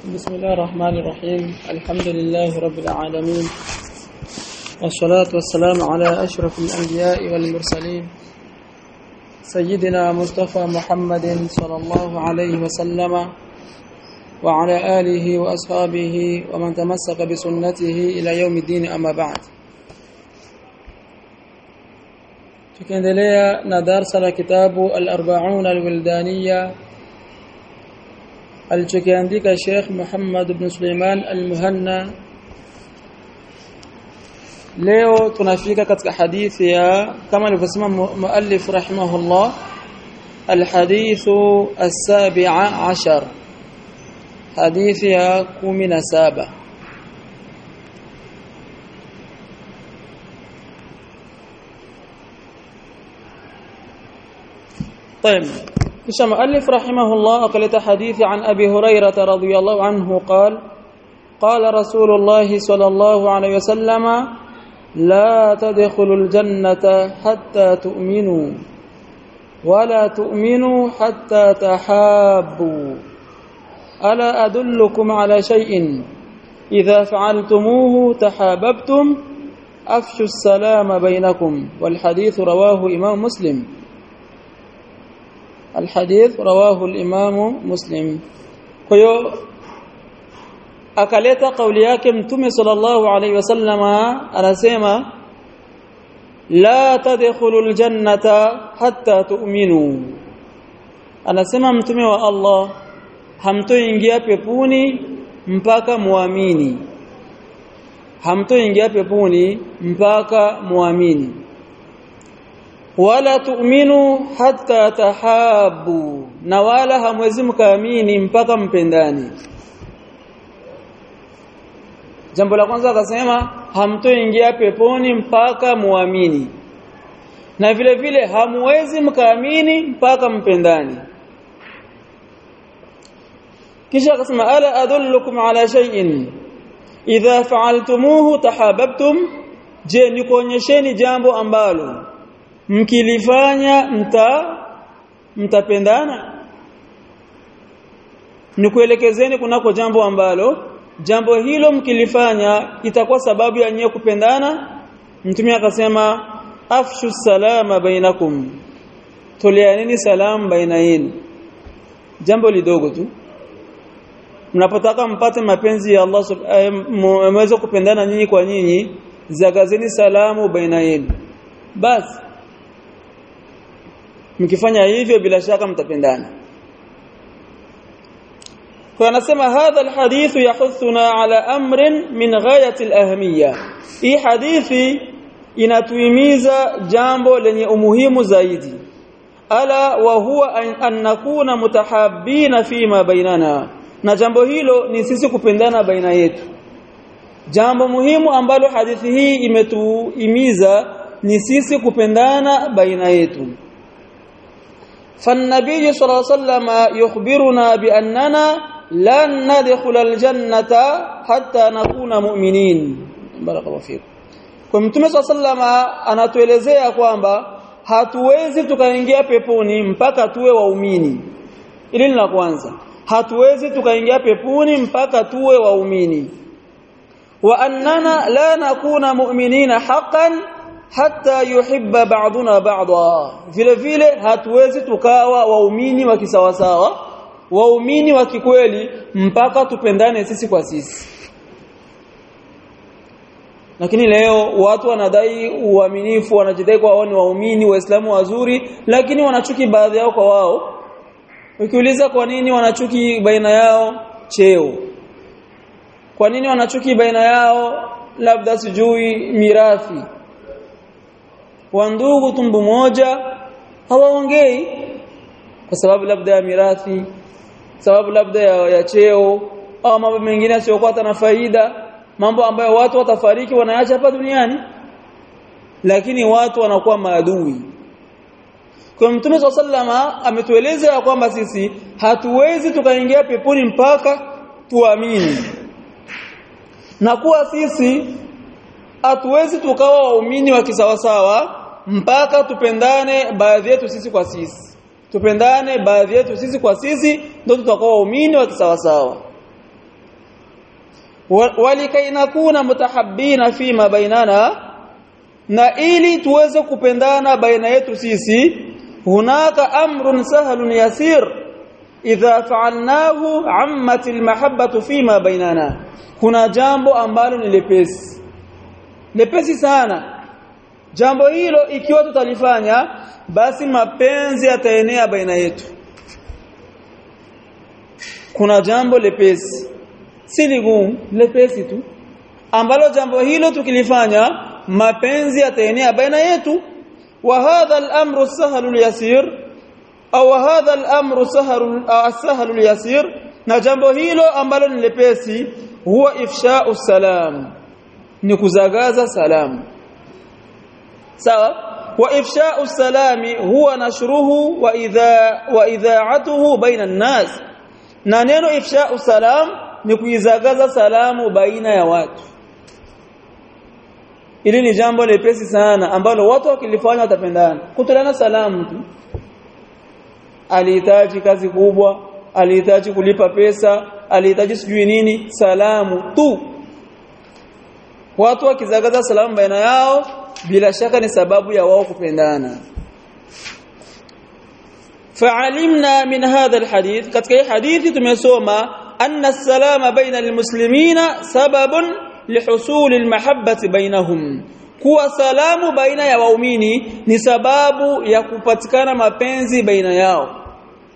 بسم الله الرحمن الرحيم الحمد لله رب العالمين والصلاة والسلام على أشرف الأنبياء والمرسلين سيدنا مصطفى محمد صلى الله عليه وسلم وعلى آله وأصحابه ومن تمسك بسنته إلى يوم الدين أما بعد tukiendelea na darsa la kitabu al-arba'un al-wildaniya alichokiandika Sheikh Muhammad ibn Suleiman al-Muhanna leo tunafika katika hadithi ya kama alivyosema muallif rahimahullah الحديث السابع عشر حديث يا 17 طيب kisha muallif rahimahullah akaleta hadithi an abi hurairah radhiyallahu anhu قال قال رسول الله صلى الله عليه وسلم لا تدخلوا الجنة حتى تؤمنوا ولا تؤمنوا حتى تحابوا ألا أدلكم على شيء إذا فعلتموه تحاببتم أفشوا السلام بينكم والحديث رواه إمام مسلم الحديث رواه الإمام مسلم كيو akaleta kauli yake mtume sallallahu alaihi wasallama anasema la tadkhulul jannata hatta tu'minu anasema mtume wa Allah hamtoingia peponi mpaka muamini hamtoingia peponi mpaka muamini wala tu'minu hatta tahabu na wala hamwezi mkaamini mpaka mpendani jambo la kwanza akasema hamtoingia peponi mpaka muamini na vile vile hamwezi mkaamini mpaka mpendani kisha akasema ala adullukum ala shay'in idha fa'altumuhu tahabbtum je nikuonyesheni jambo ambalo mkilifanya mta mtapendana nikuelekezeni kunako jambo ambalo jambo hilo mkilifanya itakuwa sababu ya nyewe kupendana mtume akasema afshu salama bainakum toleaneni salam baina yenu jambo lidogo tu mnapotaka mpate mapenzi ya Allah mweze kupendana nyinyi kwa nyinyi zagazeni salamu baina yenu basi mkifanya hivyo bila shaka mtapendana kwa anasema hadha alhadith yahuthuna ala amrin min ghayati alahmiyya hii hadithi inatuhimiza jambo lenye umuhimu zaidi ala wa huwa an nakuna mutahabbina fima bainana na jambo hilo ni sisi kupendana baina yetu jambo muhimu ambalo hadithi hii imetuhimiza ni sisi kupendana baina yetu فالنبي صلى الله عليه وسلم يخبرنا بأننا لن ندخل الجنة حتى نكون مؤمنين بارك الله فيكم kwa mtume sallama anatuelezea kwamba hatuwezi tukaingia peponi mpaka tuwe waumini ili ni la kwanza hatuwezi tukaingia peponi mpaka tuwe waumini wa annana la nakuna mu'minina haqqan hatta yuhibba ba'duna ba'dha vile vile hatuwezi tukawa waumini wa kisawasawa waumini wa kikweli mpaka tupendane sisi kwa sisi lakini leo watu wanadai uaminifu wanajidai kwa wao ni waumini waislamu wazuri lakini wanachuki baadhi yao kwa wao ukiuliza kwa nini wanachuki baina yao cheo kwa nini wanachuki baina yao labda sijui mirathi wa ndugu tumbu moja hawaongei kwa sababu labda ya mirathi sababu labda ya, ya cheo au mambo mengine yasiyokuwa na faida mambo ambayo watu watafariki wanaacha hapa duniani lakini watu wanakuwa maadui kwa mtume sallama ametueleza kwamba sisi hatuwezi tukaingia peponi mpaka tuamini na kuwa sisi hatuwezi tukawa waumini wa kisawasawa mpaka tupendane baadhi yetu sisi kwa sisi tupendane baadhi yetu sisi kwa sisi ndio tutakuwa waumini wa kisawasawa walikai nakuna mutahabbina fima bainana na ili tuweze kupendana baina yetu sisi hunaka amrun sahlun yasir idha fa'alnahu ammat almahabbatu fima bainana kuna jambo ambalo ni lepesi lepesi sana jambo hilo ikiwa tutalifanya basi mapenzi yataenea baina yetu kuna jambo lepesi si ligumu lepesi tu ambalo jambo hilo tukilifanya mapenzi yataenea baina yetu wa hadha al-amru sahlu al-yasir au hadha al-amru sahlu as-sahlu al-yasir na jambo hilo ambalo ni lepesi huwa ifsha'u salam ni kuzagaza salamu sawa wa ifsha'u salami huwa nashruhu wa idha wa idha'atuhu baina an-nas na neno ifsha'u salam ni kuizagaza salamu baina ya watu ili ni jambo lepesi sana ambalo watu wakilifanya watapendana kutolana salamu tu alihitaji kazi kubwa alihitaji kulipa pesa alihitaji sijui nini salamu tu watu wakizagaza salamu baina yao bila shaka ni sababu ya wao kupendana fa'alimna min hadha alhadith katika hii hadithi tumesoma anna salama baina almuslimina sababun lihusul almahabbati bainahum kuwa salamu baina ya waumini ni sababu ya kupatikana mapenzi baina yao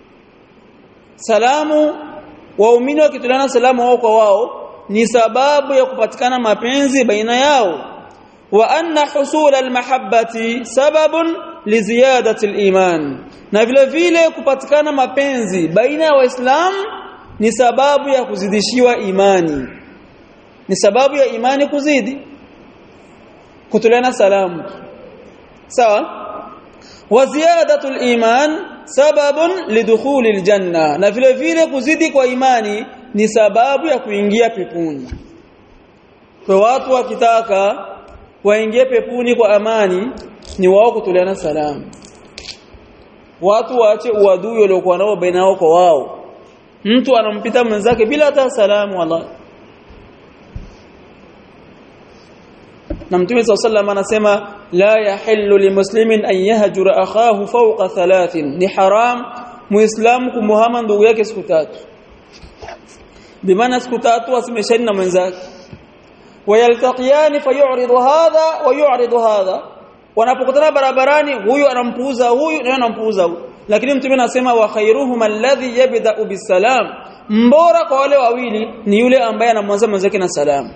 salamu waumini wakitulana salamu wao kwa wao ni sababu ya kupatikana mapenzi baina yao wa anna husul almahabbati sababun liziyadati aliman na vile vile kupatikana mapenzi baina ya waislamu ni sababu ya kuzidishiwa imani ni sababu ya imani kuzidi kutuliana salamu sawa wa ziyadatul iman sababun lidukhulil janna na vile vile kuzidi kwa imani ni sababu ya kuingia peponi kwa watu wakitaka waingie peponi kwa amani ni wao kutuliana salamu watu waache uadui waliokuwa nao baina yao kwa wao mtu anampita mwenzake bila hata salamu wallahi na mtume sallallahu anasema la yahillu limuslimin an yahjura akhahu fawqa thalathin ni haram muislamu kumuhama ndugu yake siku tatu bimaana siku tatu asimeshani na mwenzake wayaltaqiyani fayu'ridu hadha wa yu'ridu hadha wanapokutana barabarani huyu anampuuza huyu na anampuuza huyu lakini mtume anasema wa khairuhum alladhi yabda'u bisalam mbora kwa wale wawili ni yule ambaye anamwanza mwenzake na salamu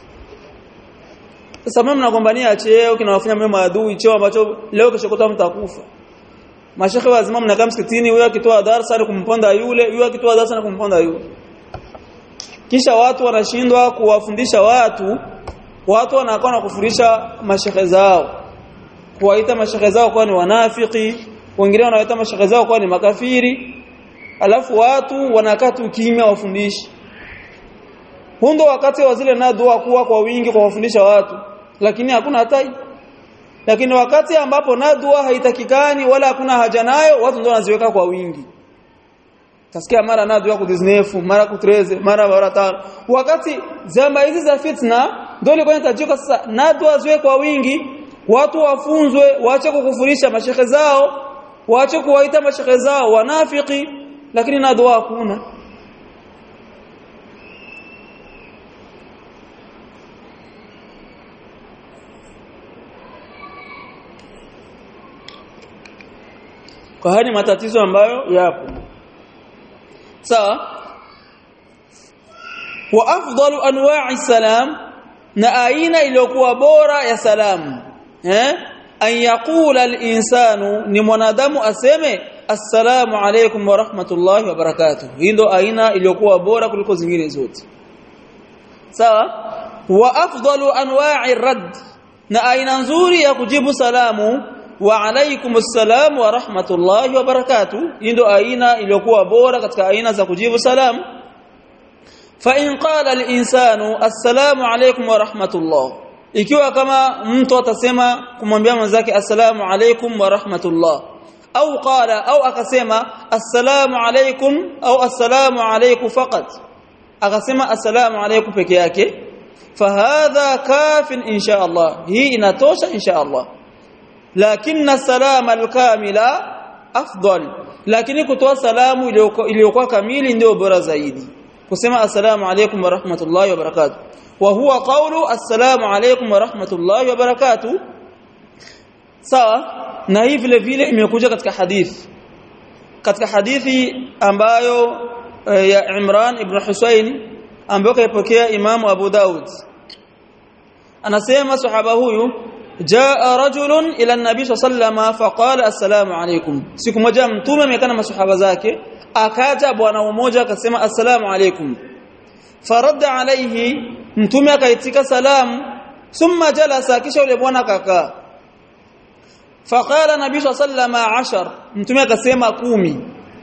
sasa mimi mnagombania cheo kinawafanya mimi maadui cheo ambacho leo kesho kutwa mtakufa mashekhe wazima mnakaa msikitini huyo akitoa darasa na kumponda yule huyo akitoa darasa na kumponda yule kisha watu wanashindwa kuwafundisha watu watu wanakuwa na kufundisha mashekhe zao kuwaita mashekhe zao kuwa ni wanafiki wengine wanawaita mashekhe zao kuwa ni makafiri alafu watu wanakaa tu kimya wafundishi hundo wakati wa zile na dua kuwa kwa wingi kwa wafundisha watu lakini hakuna hatai lakini wakati ambapo na dua haitakikani wala hakuna haja nayo watu ndio wanaziweka kwa wingi tasikia mara na dua kudiznefu mara kutreze mara mara tano wakati zama hizi za fitna ndio ilikuwa inatajika sasa na dua ziwe kwa wingi watu wafunzwe waache kukufurisha mashekhe zao waache kuwaita mashekhe zao wanafiki lakini na dua hakuna kwa haya ni matatizo ambayo yapo sawa wa afdalu anwa'i salam na aina iliyokuwa bora ya salamu eh an yaqula al-insanu ni mwanadamu aseme assalamu alaykum wa rahmatullahi wa barakatuh hii ndo aina iliyokuwa bora kuliko zingine zote sawa wa afdalu anwa'i rad na aina nzuri ya kujibu salamu wa alaykum assalam wa rahmatullahi wa barakatuh hii ndo aina iliyokuwa bora katika aina za kujibu salamu fa in qala al-insanu assalamu alaykum wa rahmatullah ikiwa kama mtu atasema kumwambia mwenzake assalamu alaykum wa rahmatullah au qala au akasema assalamu alaykum au assalamu alaykum faqat akasema assalamu alaykum peke yake fahadha kafin insha Allah hii inatosha insha Allah lakini salama alkamila afdal lakini kutoa salamu iliyokuwa kamili ndio bora zaidi kusema assalamu alaykum wa rahmatullahi wa barakatuh wa huwa qawlu assalamu alaykum wa rahmatullahi wa barakatuh sawa na hii vile vile imekuja katika hadithi katika hadithi ambayo ya Imran ibn Husayn ambayo kaipokea Imamu Abu Daud anasema sahaba huyu jaa rajulun ila an-nabi sallallahu faqala assalamu alaykum siku moja mtume amekaa na masahaba zake akaja bwana mmoja akasema assalamu alaykum faradda alayhi mtume akaitika salamu thumma jalasa kisha yule bwana akakaa faqala nabii sallallahu ashar mtume akasema kumi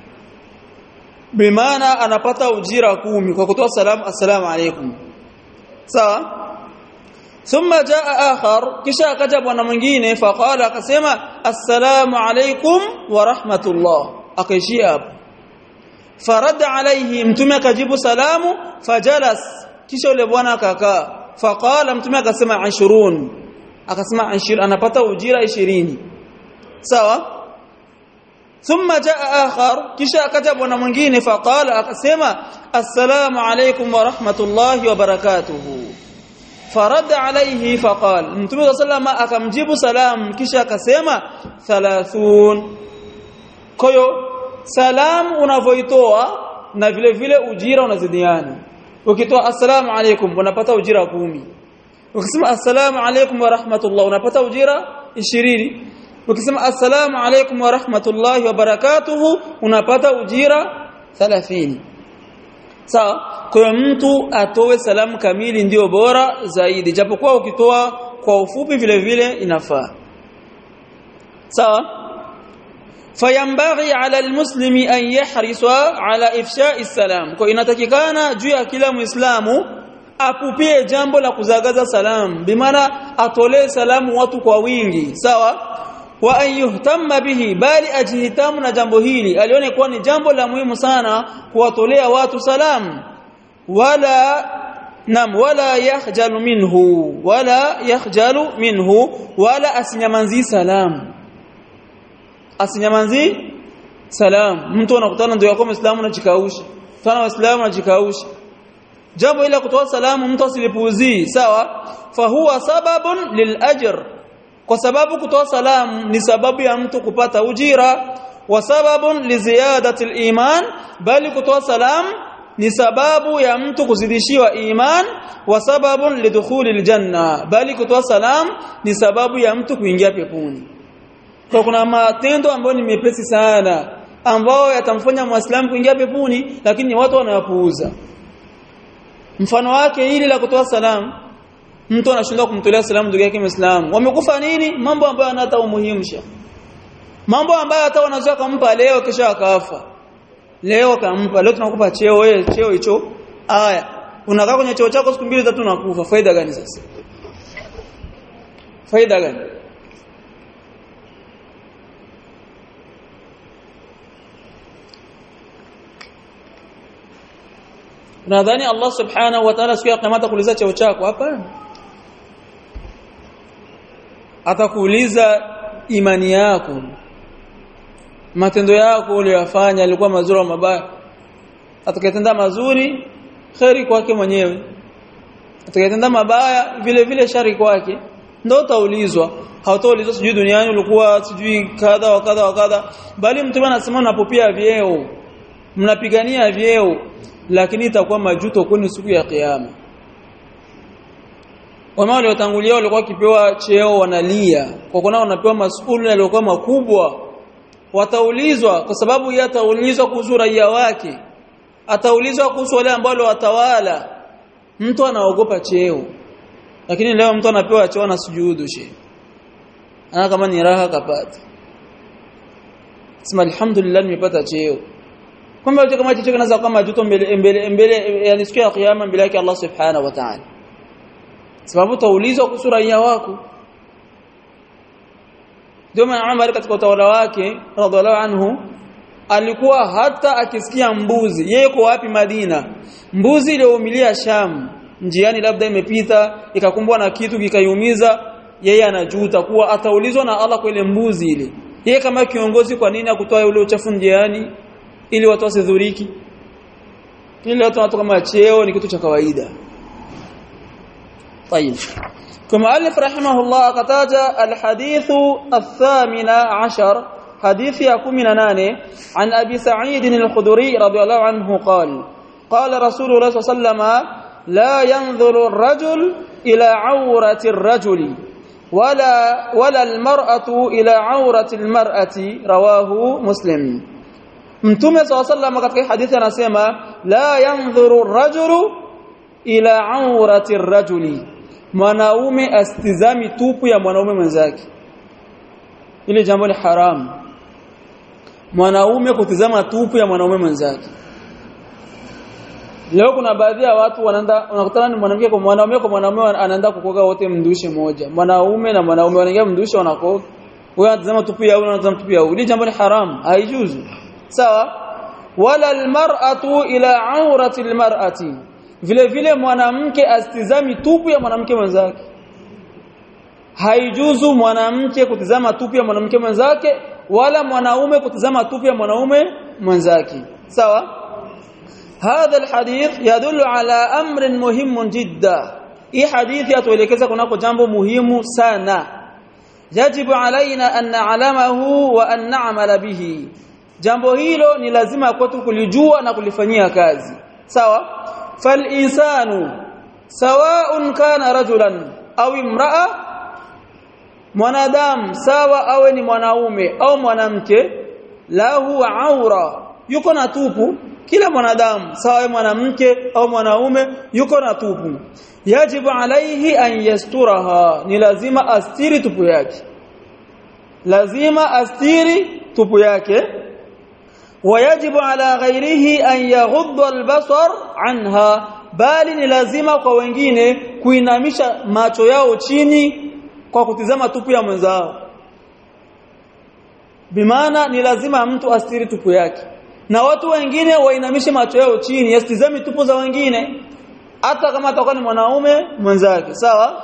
bimaana anapata ujira kumi kwa kutoa salamu assalamu alaykum sawa thumma jaa akhar kisha akaja bwana mwingine faqala akasema assalamu alaykum wa rahmatullah akaishia hapo farada alayhi mtume akajibu salamu fajalas kisha yule bwana akakaa faqala mtume akasema 20 akasema 20 anapata ujira 20 sawa thumma jaa akhar kisha akaja bwana mwingine faqala akasema assalamu alaykum wa rahmatullahi wa barakatuh farada alayhi faqal mtume sallama akamjibu salam kisha akasema 30 kwa hiyo salam unavoitoa na vile vile ujira unazidiana ukitoa assalamu alaykum unapata ujira kumi ukisema assalamu alaykum wa rahmatullah unapata ujira 20 ukisema assalamu alaykum wa rahmatullahi wa barakatuhu unapata ujira 30 sawa kwa mtu atoe salamu kamili ndiyo bora zaidi japokuwa ukitoa kwa ufupi vile vile inafaa sawa fayambaghi ala almuslimi an yahrisa ala ifsha'i salam kwa inatakikana juu ya kila muislamu apupie jambo la kuzagaza salamu bimaana atolee salamu watu kwa wingi sawa wa an yuhtamma bihi bali ajihitamu na jambo hili alione kuwa ni jambo la muhimu sana kuwatolea watu salamu wala nam wala yakhjalu minhu wala yakhjalu minhu wala asinyamanzi salamu asinyamanzi salam mtu anakutana ndio yako muislamu anajikausha tana waislamu anajikausha jambo ile kutoa salamu mtu asilipuuzii sawa fahuwa sababun lilajr kwa sababu kutoa salamu ni sababu ya mtu kupata ujira wa sababun liziyadati aliman bali kutoa salamu ni sababu ya mtu kuzidishiwa iman wa sababun lidukhuli aljanna bali kutoa salamu ni sababu ya mtu kuingia peponi kwa kuna matendo ambayo ni mepesi sana ambao yatamfanya muislamu kuingia peponi lakini watu wanayapuuza mfano wake hili la kutoa salamu mtu anashindwa kumtolea salamu ndugu yake muislamu wamekufa nini mambo ambayo yanata umuhimisha mambo ambayo hata wanaweza kumpa leo kisha akafa leo kampa leo tunakupa cheo wewe cheo hicho haya unakaa kwenye cheo chako siku mbili tatu unakufa faida gani sasa faida gani Nadhani Allah Subhanahu wa Ta'ala siku ya kiyama atakuuliza cheo chako hapana. Atakuuliza imani yako. Matendo yako uliyofanya yalikuwa mazuri au mabaya. Atakayetenda mazuri khairi kwake mwenyewe. Atakayetenda mabaya vile vile shari kwake. Ndio utaulizwa. Hautaulizwa sijui duniani ulikuwa sijui kadha wa kadha wa kadha bali mtume anasema unapopia vyeo mnapigania vyeo lakini itakuwa majuto kwenu siku ya kiyama wama waliotangulia walikuwa kipewa cheo wanalia kwa kuna wanapewa masuala yaliokuwa makubwa wataulizwa kwa sababu yeye ataulizwa kuhusu raia wake ataulizwa kuhusu wale ambao watawala mtu anaogopa cheo lakini leo mtu anapewa cheo na sujudu she ana kama ni raha kapata sema alhamdulillah nimepata cheo kwamba yote kama chochote kinaweza kama majuto mbele mbele mbele yani siku ya kiyama mbele yake Allah subhanahu wa ta'ala sababu taulizwa kuhusu raia wako ndio maana Umar katika utawala wake radhiallahu anhu alikuwa hata akisikia mbuzi yeye yuko wapi Madina mbuzi iliyoumilia Sham njiani labda imepita ikakumbwa na kitu kikaiumiza yeye anajuta kuwa ataulizwa na Allah kwa ile mbuzi ile yeye kama kiongozi kwa nini akutoa ule uchafu njiani ili watu wasidhuriki ili watu watu kama cheo ni kitu cha kawaida طيب كما ألف رحمه الله قتاج الحديث الثامن عشر حديث يكمن ناني عن أبي سعيد الخدري رضي الله عنه قال قال رسول الله صلى الله عليه وسلم لا ينظر الرجل إلى عورة الرجل ولا ولا المرأة إلى عورة المرأة رواه مسلم Mtume صلى الله عليه وسلم katika hadithi anasema la yanzuru rajulu ila aurati rajuli mwanaume astizami tupu ya mwanaume mwenzake ile jambo ni haramu mwanaume kutizama tupu ya mwanaume mwenzake leo kuna baadhi ya watu wanaenda unakutana ni mwanamke kwa mwanaume kwa mwanaume anaenda kukoga wote mdushe moja mwanaume na mwanaume wanaingia mdushe wanakoga wewe unatazama tupu ya wewe unatazama tupu ya wewe ile jambo ni haramu haijuzu sawa wala almar'atu ila aurati almar'ati vile vile mwanamke astizami tupu ya mwanamke mwenzake haijuzu mwanamke kutizama tupu ya mwanamke mwenzake wala mwanaume kutizama tupu ya mwanaume mwenzake sawa هذا الحديث يدل على امر مهم جدا hii hadithi yatuelekeza kunako jambo muhimu sana yajibu alaina an na'lamahu wa an na'mala bihi jambo hilo ni lazima kwetu kulijua na kulifanyia kazi sawa fal insanu sawa'un kana rajulan au imra'a mwanadamu sawa awe ni mwanaume au mwanamke lahu aura yuko na tupu kila mwanadamu sawa mwanamke au mwanaume yuko na tupu yajibu alaihi an yasturaha ni lazima astiri tupu yake lazima astiri tupu yake ويجب على غيره أن يغض البصر عنها bali ni lazima kwa wengine kuinamisha macho yao chini kwa kutizama tupu ya mwenzao bimaana ni lazima mtu astiri tupu yake na watu wengine wainamishe macho yao chini yasitizame tupu za wengine hata kama atakuwa ni mwanaume mwenzake sawa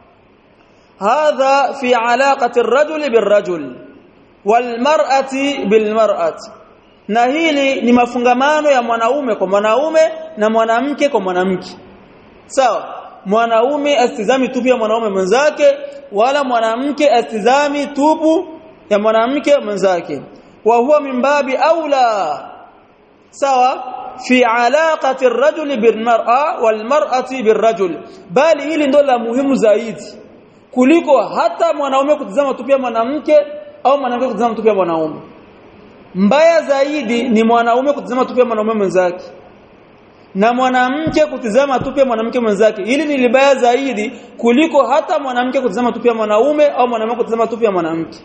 hadha fi alaqati ar-rajul bir-rajul wal-mar'ati bil-mar'ati na hili ni mafungamano ya mwanaume kwa mwanaume na mwanamke kwa mwanamke sawa mwanaume astizami tupu ya mwanaume mwenzake wala mwanamke astizami tupu ya mwanamke mwenzake wa huwa min babi aula sawa fi alaqati ar-rajul bil-mar'a wal-mar'ati bir-rajul bali hili ndo la muhimu zaidi kuliko hata mwanaume kutizama tupu ya mwanamke au mwanamke kutizama tupu ya mwanaume mbaya zaidi ni mwanaume kutizama tupu ya mwanaume mwenzake na mwanamke kutizama tupu ya mwanamke mwenzake hili ni libaya zaidi kuliko hata mwanamke kutizama tupu ya mwanaume au mwanaume kutizama tupu ya mwanamke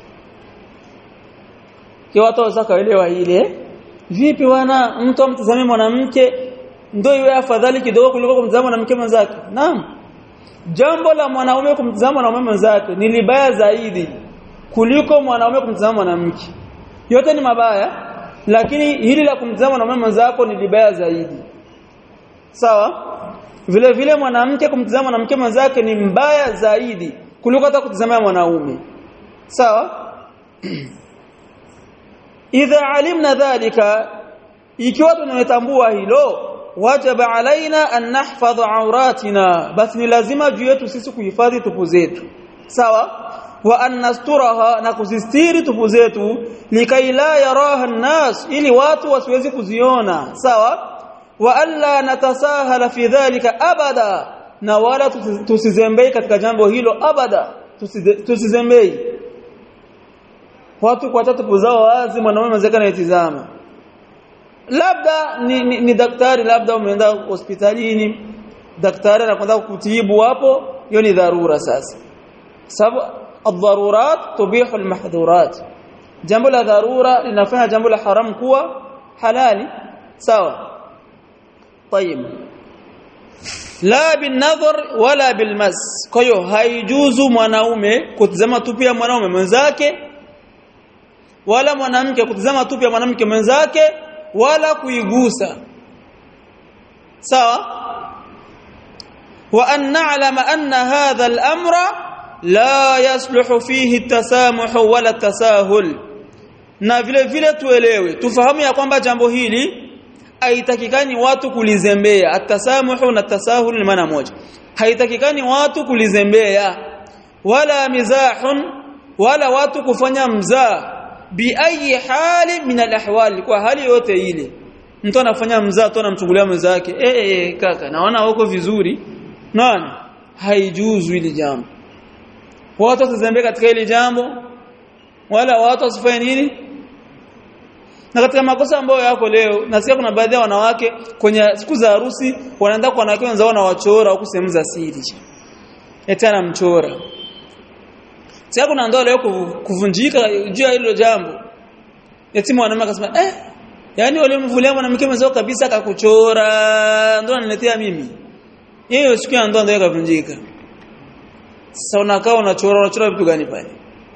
kwa watu wasakaelewa ile vipi wana mtu amtazame mwanamke ndio iwe afadhali kidogo kuliko kumtazama mwanamke mwenzake naam jambo la mwanaume kumtazama mwanaume mwenzake ni libaya zaidi kuliko mwanaume kumtazama mwanamke yote ni mabaya lakini hili la kumtazama mwanaume mwenzako ni libaya zaidi sawa vile vile mwanamke kumtazama mwanamke mwenzake ni mbaya zaidi kuliko hata kutazama mwanaume sawa idha alimna dhalika ikiwa tunatambua hilo wajaba alaina an nahfadha auratina basi ni lazima juu yetu sisi kuhifadhi tupu zetu sawa wa an nasturaha na kuzistiri tupu zetu likai la yaraha nnas ili watu wasiwezi kuziona sawa wa alla natasahala fi dhalika abada na wala tusizembei katika jambo hilo abada tusizembei watu kwa tatu zao wazi mwanaume mzee anayetizama labda ni, ni, ni daktari labda umeenda hospitalini daktari anakwenda kutibu hapo hiyo ni dharura sasa sababu ad-darurat tubihu al-mahdhurat jambo la dharura linafanya jambo la haram kuwa halali sawa طيب la binadhar wala bilmas kwa hiyo haijuzu mwanaume kutazama tu pia mwanaume mwenzake wala mwanamke kutizama tupu ya mwanamke mwenzake wala kuigusa sawa wa an na'lama anna hadha al-amra la yasluhu fihi at-tasamuh wala tasahul na vile vile tuelewe tufahamu ya kwamba jambo hili haitakikani watu kulizembea atasamuhu na tasahul ni maana moja haitakikani watu kulizembea wala mizahun wala watu kufanya mzaa bi ayi hali min alahwal kwa hali yote ile mtu anafanya mzaa tu anamchungulia mwenzake eh eh kaka naona wako vizuri nani haijuzu ile jambo watu wasizembee katika ile jambo wala watu wasifanye nini na katika makosa ambayo yako leo nasikia kuna baadhi ya wanawake kwenye siku za harusi wanaenda kwa wanawake wenzao na wachora huku sehemu za siri eti anamchora sasa kuna ndoa leo kuvunjika juu ya hilo jambo eti mwanamume akasema eh yani wale mvulia mwanamke mwenzao kabisa akakuchora ndio ananiletea mimi hiyo siku ya ndoa ndio ikavunjika sasa unakaa unachora unachora vitu gani pale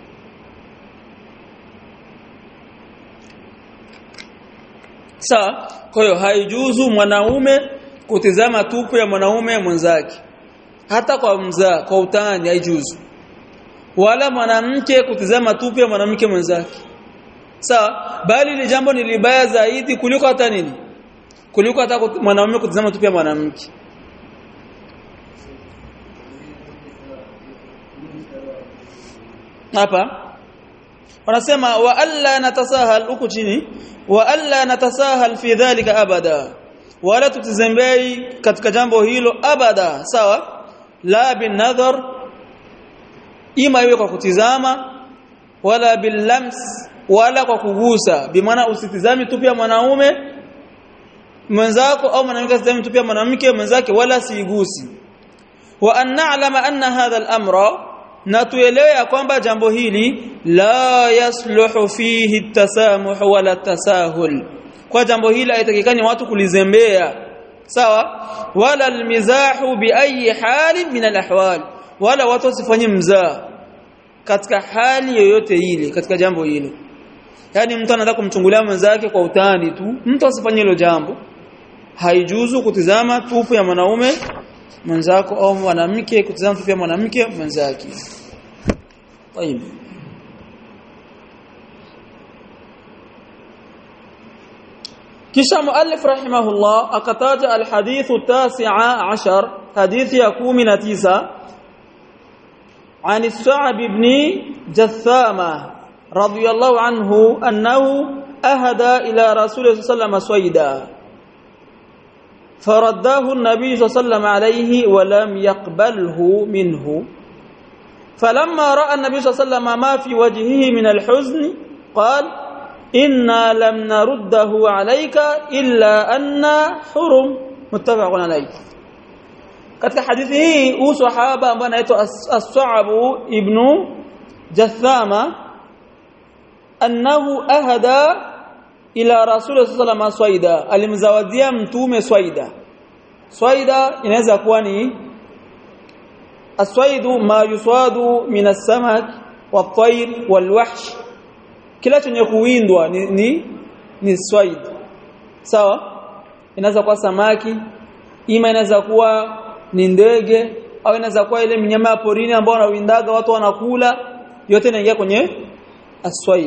Sawa? Kwa hiyo haijuzu mwanaume kutizama tupu ya mwanaume mwenzake. Hata kwa mzaa, kwa utani haijuzu. Wala mwanamke kutizama tupu ya mwanamke mwenzake. Sawa? Bali ile jambo ni libaya zaidi kuliko hata nini? Kuliko hata mwanaume kutizama tupu ya mwanamke. Hapa wanasema wa alla natasahal huku chini wa alla natasahal fi dhalika abada wala tutizembei katika jambo hilo abada sawa la bin nadhar ima iwe kwa kutizama wala bil lams wala kwa kugusa bimaana usitizami tu pia mwanaume mwenzako au mwanamke asitizami tu pia mwanamke mwenzake wala siigusi wa an na'lama anna hadha al-amra na tuelewe ya kwamba jambo hili la yasluhu fihi tasamuh wala tasahul kwa jambo hili haitakikani watu kulizembea sawa wala almizahu bi ayi hali min alahwal wala watu wasifanye mzaa katika hali yoyote ile katika jambo hilo yani mtu anataka kumchungulia mwenzake kwa utani tu mtu asifanye hilo jambo haijuzu kutizama tupu ya mwanaume mwenzako au mwanamke kutizama tupu ya mwanamke mwenzake طيب kisha muallif rahimahullah akataja alhadith at-tasi'a 'ashar hadithi ya 19 عن السعب بن جثامة رضي الله عنه أنه أهدى إلى رسول الله صلى الله عليه وسلم صيدا فرده النبي صلى الله عليه وسلم عليه ولم يقبله منه فلما راى النبي صلى الله عليه وسلم ما في وجهه من الحزن قال انا لم نرده عليك الا ان حرم متفق عليه katika hadithi hii huu sahaba ambaye anaitwa As-Sa'ab ibn Jathama annahu ahada ila Rasul sallallahu swaida alimzawadia mtume swaida swaida inaweza kuwa ni aswaidu ma yuswadu min as-samak wat-tayr wal-wahsh kila chenye kuwindwa ni ni, ni swaid sawa inaweza kuwa samaki ima inaweza kuwa ni ndege au inaweza kuwa ile mnyama ya porini ambao wanawindaga watu wanakula yote inaingia kwenye aswaid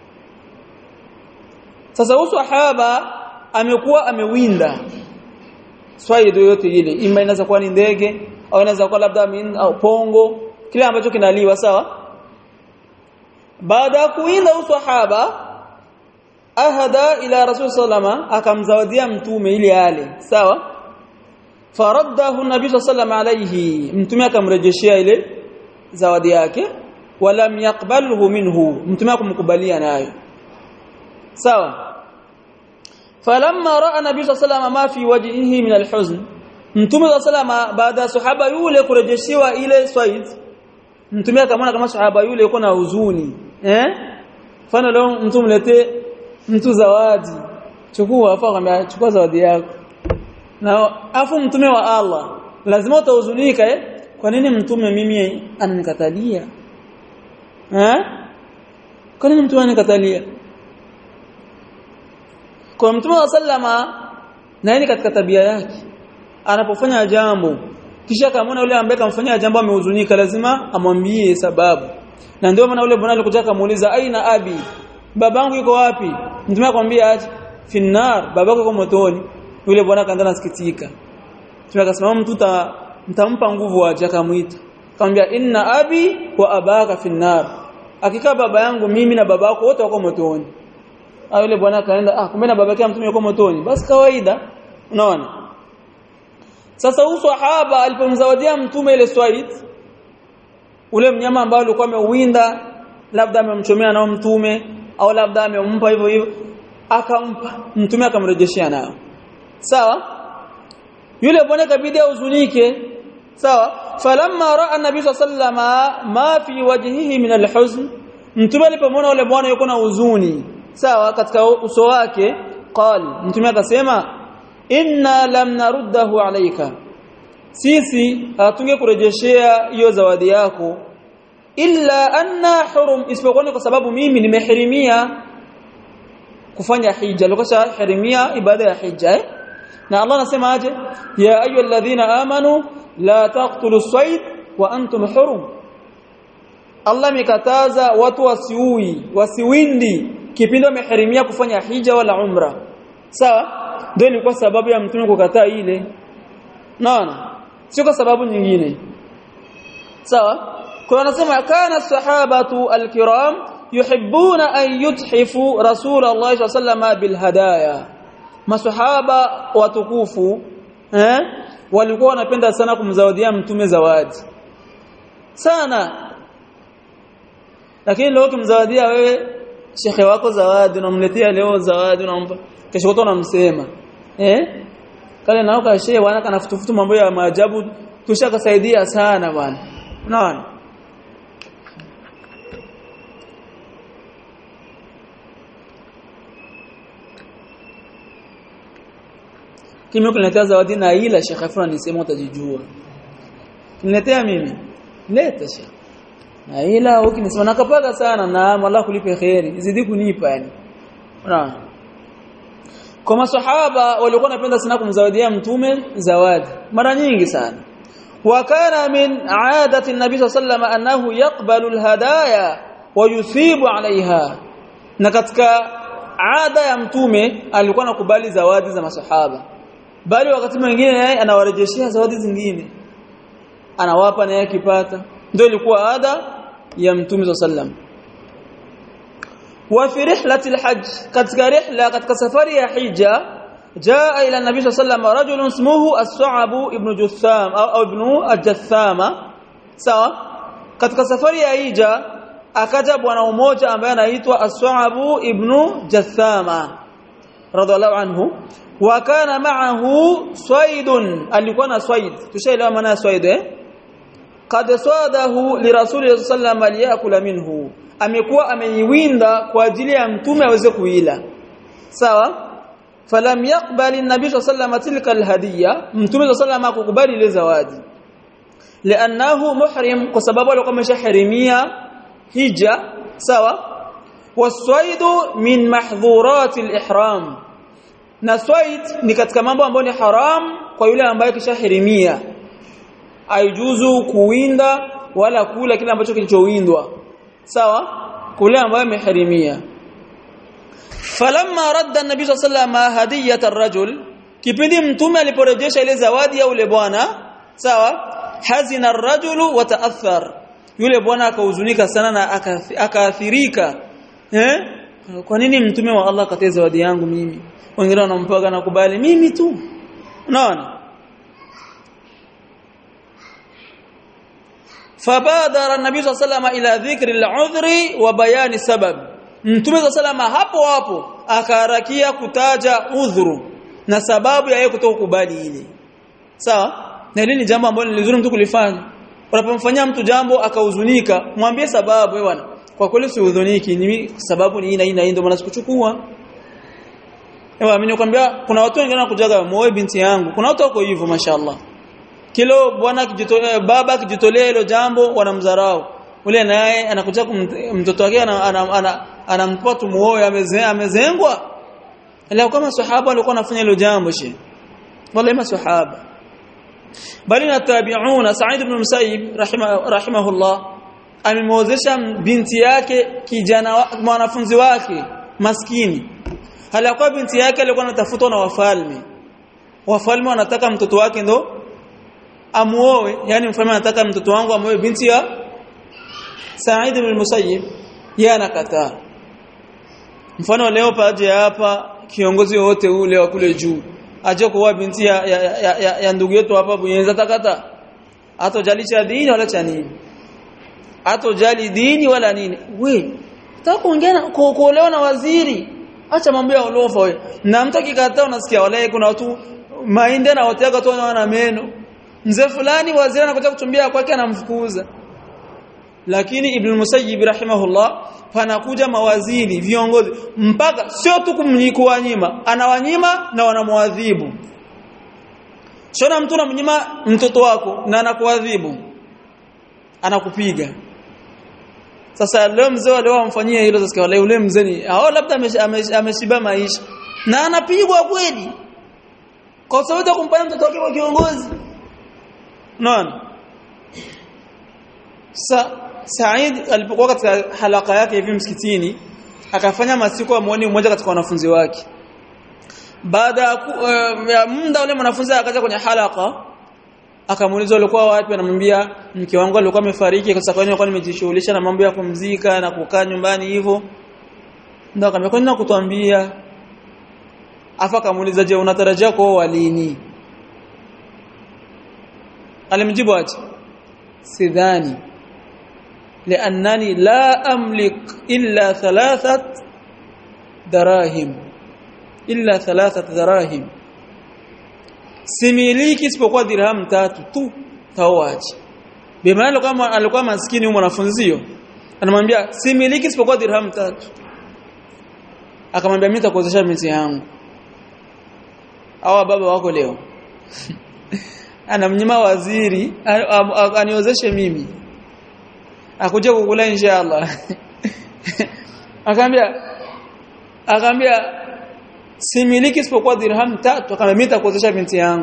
sasa huyu sahaba amekuwa amewinda swaid yote ile ima inaweza kuwa ni ndege au inaweza kuwa labda min au pongo kile ambacho kinaliwa sawa baada ya kuwinda huyu sahaba ahada ila rasul sallama akamzawadia mtume ili ale sawa faraddahu nabii sallallahu alayhi mtume akamrejeshia ile zawadi yake walam yaqbalhu minhu mtume akumkubalia nayo sawa falamma raa nabii sallallahu ma fi wajhihi min alhuzn mtume sallallahu baada sahaba yule kurejeshiwa ile swaid mtume akamwona kama sahaba yule yuko na huzuni eh fana leo mtu mletee mtu zawadi chukua afa akamwambia chukua zawadi yako na afu mtume wa Allah lazima utahuzunika eh kwa nini mtume mimi ananikatalia eh kwa nini mtume anikatalia kwa mtume wa sallama na yeye katika tabia yake anapofanya jambo kisha kama yule ambaye kamfanyia jambo amehuzunika lazima amwambie sababu na ndio maana yule bwana alikuja kumuuliza aina abi babangu yuko wapi mtume akamwambia aje finnar babako yuko motoni yule bwana kaanza nasikitika mtume akasema mtu mtampa nguvu aje akamuita akamwambia inna abi wa abaka finnar hakika baba yangu mimi na babako wote wako motoni au yule bwana kaenda ah kumbe na babake mtume yuko motoni basi kawaida unaona sasa huyu sahaba alipomzawadia mtume ile swaid ule mnyama ambao alikuwa ameuwinda labda amemchomea nao mtume au labda amempa hivyo hivyo akampa mtume akamrejeshia nao sawa yule bwana kabidi ahuzunike sawa falamma raa an-nabii sallama ma fi wajhihi min al-huzn mtume alipomwona yule bwana yuko na huzuni sawa katika uso wake qal mtume akasema inna lam naruddahu alayka sisi hatunge kurejeshea hiyo zawadi yako illa anna hurum isipokuwa kwa sababu mimi nimehirimia kufanya hija alikuwa hirimia ibada ya hija eh? na Allah anasema aje ya ayyuhalladhina amanu la taqtulu sayd wa antum hurum Allah mikataza watu wasiui wasiwindi kipindi wamehirimia kufanya hija wala umra sawa ndio ilikuwa sababu ya mtume kukataa ile naona sio kwa sababu nyingine sawa kwa anasema kana sahabatu alkiram yuhibbuna an yuthifu rasul Allah sallallahu bil hadaya masahaba watukufu eh walikuwa wanapenda sana kumzawadia mtume zawadi sana lakini leo kumzawadia wewe shekhe wako zawadi unamletea leo zawadi unampa kesho kuto unamsema eh kale nao kashe bwana kanafutufutu mambo ya maajabu tushakasaidia sana bwana unaona kimi kuniletea zawadi na ila shekhe fulani nisema utajijua kuniletea mimi leta shekhe na ila ukinisema nakapaga sana na Allah kulipe khairi zidi kunipa yani unaona kwa masahaba walikuwa wanapenda sana kumzawadia mtume zawadi mara nyingi sana wakana min aadati an-nabi sallallahu annahu yaqbalu al-hadaya wa yusibu 'alayha na katika ada ya mtume alikuwa anakubali zawadi za masahaba bali wakati mwingine naye anawarejeshea zawadi zingine anawapa naye akipata ndio ilikuwa ada ya mtume sallallahu وفي رحلة الحج katika rihla katika safari ya hija jaa ila nabii sallallahu alayhi wasallam rajul ismuhu as-Su'ab ibn Jutham au ibn al-Jathama sawa katika safari ya hija akaja bwana mmoja ambaye anaitwa as-Su'ab ibn Jathama radhiallahu anhu wa kana ma'ahu swaidun alikuwa na swaid tushaelewa maana ya swaid eh qad swadahu li rasulillahi sallallahu alayhi wasallam liyakula minhu amekuwa ameiwinda kwa ajili ya mtume aweze kuila sawa falam yaqbali an-nabi sallallahu tilka al-hadiya mtume sallallahu akukubali ile zawadi li'annahu muhrim kwa sababu alikuwa ameshaharimia hija sawa waswaidu min mahdhurati al-ihram na swaid ni katika mambo ambayo ni haram kwa yule ambaye kishahirimia aijuzu kuwinda wala kula kile ambacho kilichowindwa sawa kule ambayo ameharimia falamma radda an-nabi sallallahu alayhi hadiyat ar-rajul kipindi mtume aliporejesha ile zawadi ya yule bwana sawa hazina ar-rajulu wa ta'athar yule bwana akahuzunika sana na akaathirika eh kwa nini mtume wa Allah katia zawadi yangu mimi wengine wanampaga na kubali mimi tu unaona فبادر النبي صلى الله عليه وسلم الى ذكر العذر وبيان السبب mtume صلى الله عليه hapo hapo akaharakia kutaja udhuru na sababu ya yeye kutokubali ile sawa na hili ni jambo ambalo ni nzuri mtu kulifanya unapomfanyia mtu jambo akahuzunika mwambie sababu wewe bwana kwa kweli usihuzuniki ni sababu ni ina ina ndio maana sikuchukua ewa mimi nikwambia kuna watu wengine wanakujaga moyo binti yangu kuna watu wako hivyo mashaallah kilo bwana kijitolea baba kijitolea hilo jambo wanamdharau ule naye anakuja mtoto wake anampa tumuoe amezengwa leo kama sahaba walikuwa wanafanya hilo jambo shi wala masahaba bali na tabi'una Sa'id ibn Musayyib rahima, rahimahullah amemwozesha binti yake kijana mwanafunzi wake maskini halikuwa binti yake alikuwa anatafutwa na wafalme wafalme wanataka mtoto wake ndo amuoe yani mfalme anataka mtoto wangu amuoe binti ya Sa'id ibn Musayyib yeye anakataa mfano leo paje hapa kiongozi wote ule wa kule juu aje kuoa binti ya, ya, ya, ya, ya ndugu yetu hapa Buyenza takata hatojali cha dini wala cha nini hatojali dini wala nini we nataka kuongea kuolewa na waziri acha mambo ya ulofa we na mtu akikataa unasikia wale kuna watu mainde na wotega tu wana meno mzee fulani waziri anakuja kutumbia kwake anamfukuza lakini ibn musayyib rahimahullah panakuja mawaziri viongozi mpaka sio tu kumnyikua nyima anawanyima na wanamwadhibu shona mtu unamnyima mtoto wako na anakuadhibu anakupiga sasa leo mzee wale wamfanyia hilo sasa wale ule mzee ni hao labda ameshiba maisha na anapigwa kweli kwa sababu ya kumfanya mtoto wake kwa kiongozi naona sa Said alipokuwa katika halaka yake hivi msikitini akafanya masiku amuone mmoja katika wanafunzi wake baada ya uh, muda ule mwanafunzi akaja kwenye halaka akamuuliza ulikuwa wapi anamwambia mke wangu alikuwa amefariki kwa sababu nilikuwa nimejishughulisha na mambo ya kumzika na kukaa nyumbani hivyo ndio akamwambia kwa nini nakutuambia afa akamuuliza je unatarajia kuoa lini alimjibu aje sidhani لانني لا املك الا ثلاثه دراهم الا ثلاثه دراهم similiki isipokuwa dirham tatu tu tawaji bimaana kama alikuwa maskini huyo mwanafunzi anamwambia similiki isipokuwa dirham tatu akamwambia mimi nitakuozesha binti yangu hawa baba wako leo anamnyima waziri aniozeshe mimi akuja kukula inshallah akamwambia akamwambia similiki isipokuwa dirham tatu akamwambia mimi nitakuozesha binti yangu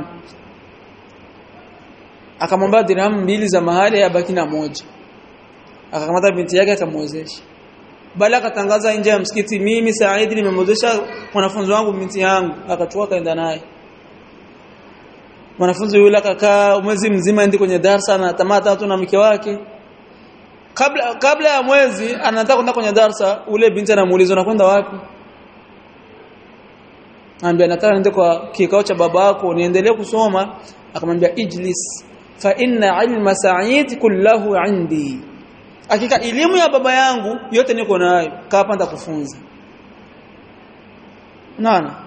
akamwambia dirham mbili za mahali yabaki na moja akakamata binti yake akamwozesha bali akatangaza nje ya msikiti mimi Said nimemwozesha mwanafunzi wangu binti yangu akachukua kaenda naye mwanafunzi yule akakaa mwezi mzima ndi kwenye darasa na tamata tu na mke wake kabla kabla ya mwezi anataka kwenda kwenye darasa ule binti anamuuliza unakwenda wapi anambia nataka niende kwa kikao cha babako niendelee kusoma akamwambia ijlis fa inna ilma sa'id kullahu indi hakika elimu ya baba yangu yote niko nayo kaa hapa nitakufunza nana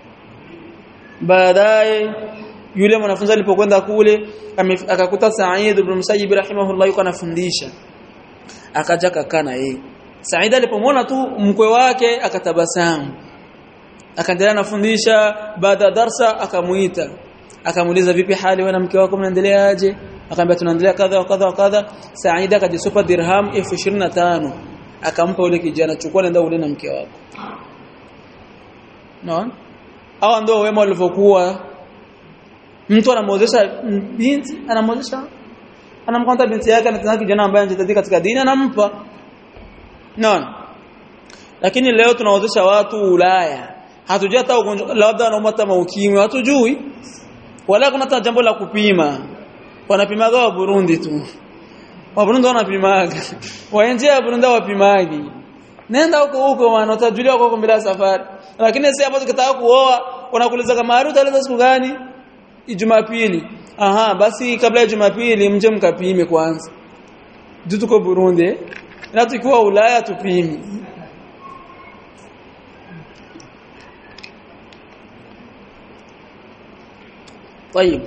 baadaye yule mwanafunzi alipokwenda kule akakuta Sa'id ibn Musayyib rahimahullah yuko anafundisha akaja kakaa na yeye Sa'id alipomwona tu mkwe wake akatabasamu akaendelea nafundisha baada ya darsa akamuita akamuuliza vipi hali wewe na mke wako mnaendeleaje akamwambia tunaendelea kadha wa kadha wa kadha Sa'id akajisupa dirham 25 akampa yule kijana chukua nenda ule na mke wako no hawa ndio wema walivyokuwa mtu anamwozesha binti anamwozesha anamkwanta binti yake anataka kijana ambaye anajitahidi katika dini anampa no lakini leo tunaozesha watu Ulaya hatujui hata ugonjwa labda anaumwa hata maukimwi hatujui wala kuna hata jambo la kupima wanapimaga wa Burundi tu wa Burundi wanapimaga waenje ya Burundi wapimagi nenda huko huko wana utajulia huko bila safari lakini sisi hapo tukitaka kuoa wanakuuliza kama harusi utaleta siku gani Jumapili aha basi kabla ya Jumapili mje mkapime kwanza tuko Burundi na tukiwa Ulaya tupime طيب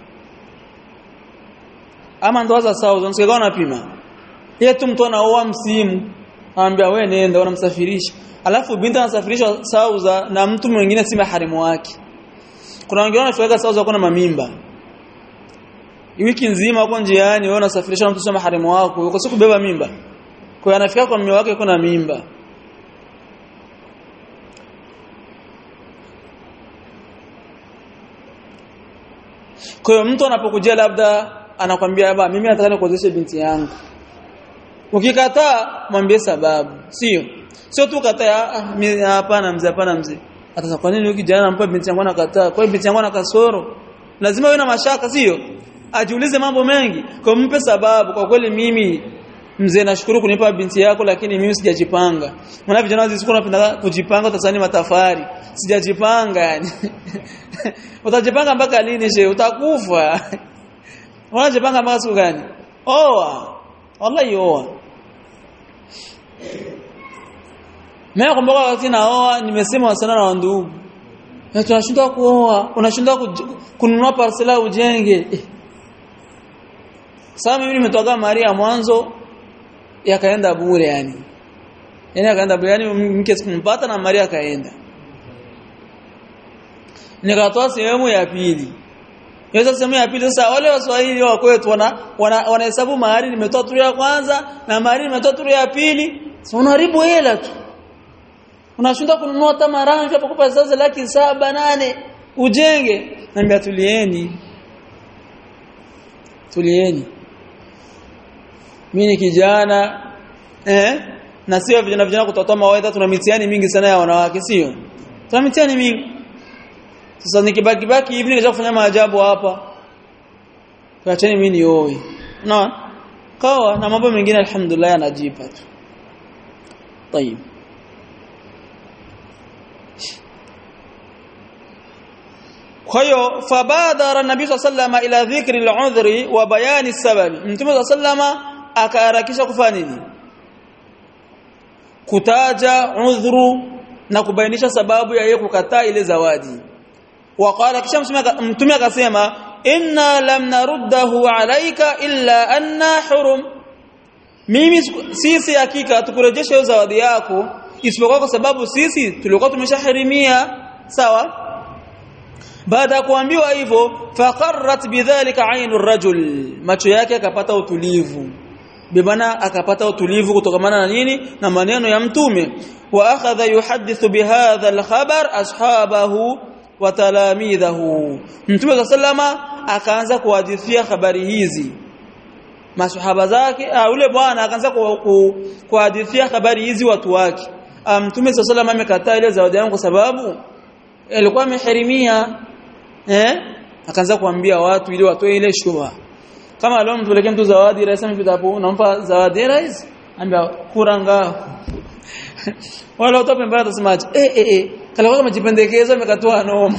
ama ndo za sawa unasikia unapima yetu mtu anaoa msimu anambia wewe nenda unamsafirisha alafu binti anasafirishwa sauza na mtu mwingine si maharimu wake kuna wengine wanafika sauza kuna mamimba wiki nzima huko njiani wewe unasafirisha mtoto maharimu wako uko siku kubeba mimba kwa hiyo anafika kwa mume wake yuko na mimba kwa hiyo mtu anapokujia labda anakwambia baba mimi nataka nikuozeshe binti yangu ukikataa mwambie sababu sio sio tu kataa hapana mzee hapana mzee hata kwa nini huyu kijana anampa binti yangu anakataa kwa hiyo binti yangu ana kasoro lazima uwe na mashaka sio ajiulize mambo mengi kwa mpe sababu kwa kweli mimi mzee nashukuru kunipa binti yako lakini mimi sijajipanga maana vijana wazi siku wanapenda kujipanga utasani matafari sijajipanga yani utajipanga mpaka lini she utakufa unajipanga mpaka siku gani oa wallahi oa mimi nakumbuka wakati naoa nimesema sana na ndugu na tunashindwa kuoa unashindwa kununua parcela ujenge eh. Sasa mimi nimetoka Maria mwanzo yakaenda bure yani. Yaani akaenda bure yani mke sikumpata na Maria akaenda. Nikatoa sehemu ya pili. Hiyo sehemu ya pili sasa wale waswahili wa kwetu wana wanahesabu wana mahari nimetoa turu ya kwanza na mahari nimetoa turu ya pili. Sasa unaharibu hela tu. Unashinda kununua hata marangi hapo kwa sasa laki saba nane ujenge. Naambia tulieni. Tulieni mimi ni kijana eh na sio vijana vijana kutotoa mawaidha tuna mitihani mingi sana ya wanawake sio tuna mitihani mingi sasa nikibaki baki hivi naweza kufanya maajabu hapa tuacheni mimi nioe no kawa na mambo mengine alhamdulillah yanajipa tu طيب kwa hiyo fabadara nabii sallama ila dhikri al-udhri wa bayani sababi mtume sallama akaharakisha kufanya nini kutaja udhuru na kubainisha sababu ya yeye kukataa ile zawadi waqala kisha mtume akasema inna lam naruddahu alayka illa anna hurum mimi sisi hakika tukurejesha hiyo zawadi yako isipokuwa kwa sababu sisi tulikuwa tumeshaharimia sawa baada ya kuambiwa hivyo faqarrat bidhalika ainu rajul macho yake akapata utulivu bimana akapata utulivu kutokamana na nini na maneno ya mtume wa akhadha yuhaddithu bihadha alkhabar ashabahu wa talamidhahu mtume sallama akaanza kuhadithia habari hizi masahaba zake ah, ule bwana akaanza kuhadithia habari hizi watu wake mtume sallama amekataa ile zawadi yangu kwa sababu alikuwa ameharimia eh akaanza kuambia watu ili watoe ile shubha kama leo mpelekee mtu zawadi rais amepitapo unampa zawadi rais ambia kuranga wala utope mbaya utasemaje eh eh eh kala kama jipendekezo amekatoa noma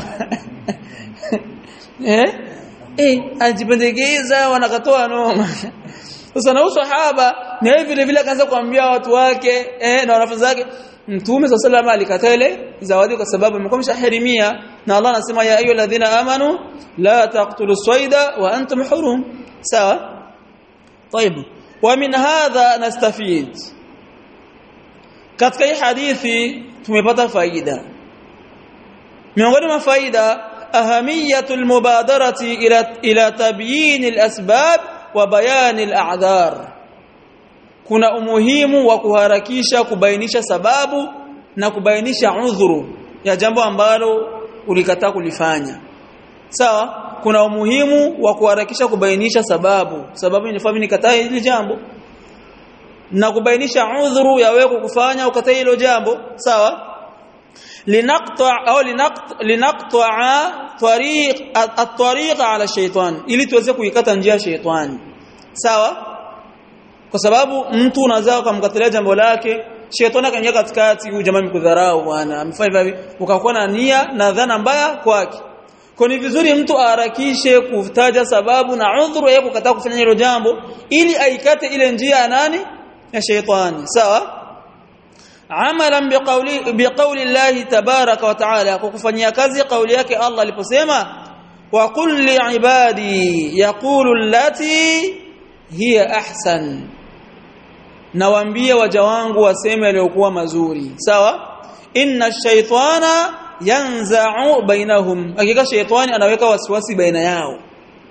eh eh ajipendekeza wanakatoa noma sasa na usahaba na hivi vile vile akaanza kuambia watu wake eh na wanafunzi wake Mtume صلى الله عليه alikataa ile zawadi kwa sababu imekuwa mshahirimia na Allah anasema ya ayu alladhina amanu la taqtulu sayda wa antum hurum sawa طيب ومن هذا نستفيد katika hii hadithi tumepata faida miongoni mwa faida ahamiyatul mubadarati ila ila tabyin alasbab wa bayan al'adhar kuna umuhimu wa kuharakisha kubainisha sababu na kubainisha udhuru ya jambo ambalo ulikataa kulifanya sawa kuna umuhimu wa kuharakisha kubainisha sababu sababu nifahamu nikataa hili jambo na kubainisha udhuru ya wewe kufanya ukataa hilo jambo sawa linaqta au linaqta tariq at-tariq ala shaytan ili tuweze kuikata njia ya shaytani sawa kwa sababu mtu unazaa ukamkatilia jambo lake shetani akaingia katikati huyu jamaa mkudharau bwana amefanya hivi ukakuwa na nia na dhana mbaya kwake kwa ni vizuri mtu aharakishe kutaja sababu na udhuru yake kukataa kufanya hilo jambo ili aikate ile njia ya nani ya shetani sawa amalan biqauli biqauli Allah tabaraka wa taala kwa kufanyia kazi kauli yake Allah aliposema wa qul li ibadi yaqulu allati hiya ahsan nawaambie waja wangu waseme yaliyokuwa mazuri sawa inna shaytana yanza'u bainahum hakika shaytani anaweka wasiwasi baina yao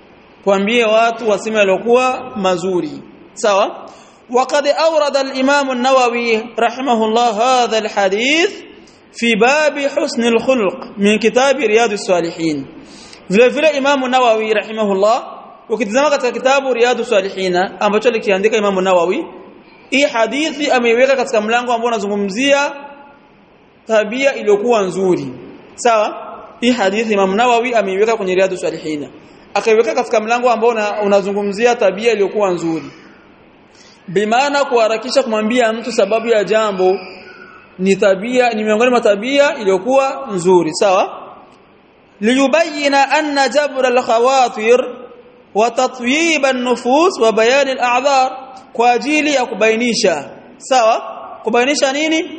tuambie watu waseme yaliokuwa mazuri sawa وقد أورد الإمام النووي رحمه الله هذا الحديث في باب حسن الخلق من كتاب رياض الصالحين vile vile Imam Nawawi rahimahullah ukitazama katika kitabu Riyadu Salihina ambacho alikiandika Imam Nawawi hii hadithi ameiweka katika mlango ambao unazungumzia tabia iliyokuwa nzuri sawa hii hadithi Imam Nawawi ameiweka kwenye Riyadu Salihina akaiweka katika mlango ambao unazungumzia tabia iliyokuwa nzuri bimaana kuharakisha kumwambia mtu sababu ya jambo ni tabia ni miongoni mwa tabia iliyokuwa nzuri sawa liyubayina anna jabra al-khawatir wa tatyib an-nufus wa bayan al-a'dhar kwa ajili ya kubainisha sawa kubainisha nini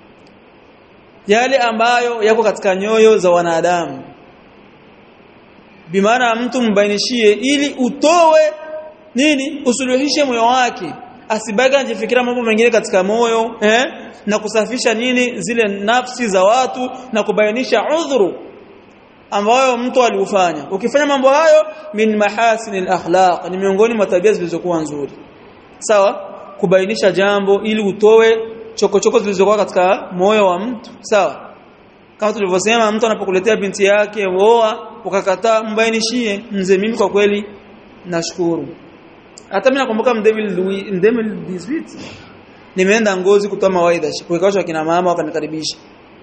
yale ambayo yako katika nyoyo za wanadamu bimaana mtu mbainishie ili utowe nini usuluhishe moyo wake asibaki anajifikira mambo mengine katika moyo eh na kusafisha nini zile nafsi za watu na kubainisha udhuru ambayo mtu aliufanya ukifanya mambo hayo min mahasinil akhlaq ni miongoni mwa tabia zilizokuwa nzuri sawa kubainisha jambo ili utoe chokochoko zilizokuwa katika moyo wa mtu sawa kama tulivyosema mtu anapokuletea binti yake oa ukakataa mbainishie mzee mimi kwa kweli nashukuru hata mimi nakumbuka mdemil mdemil 18 nimeenda ngozi kutoa mawaidha kwa kina mama wakanikaribisha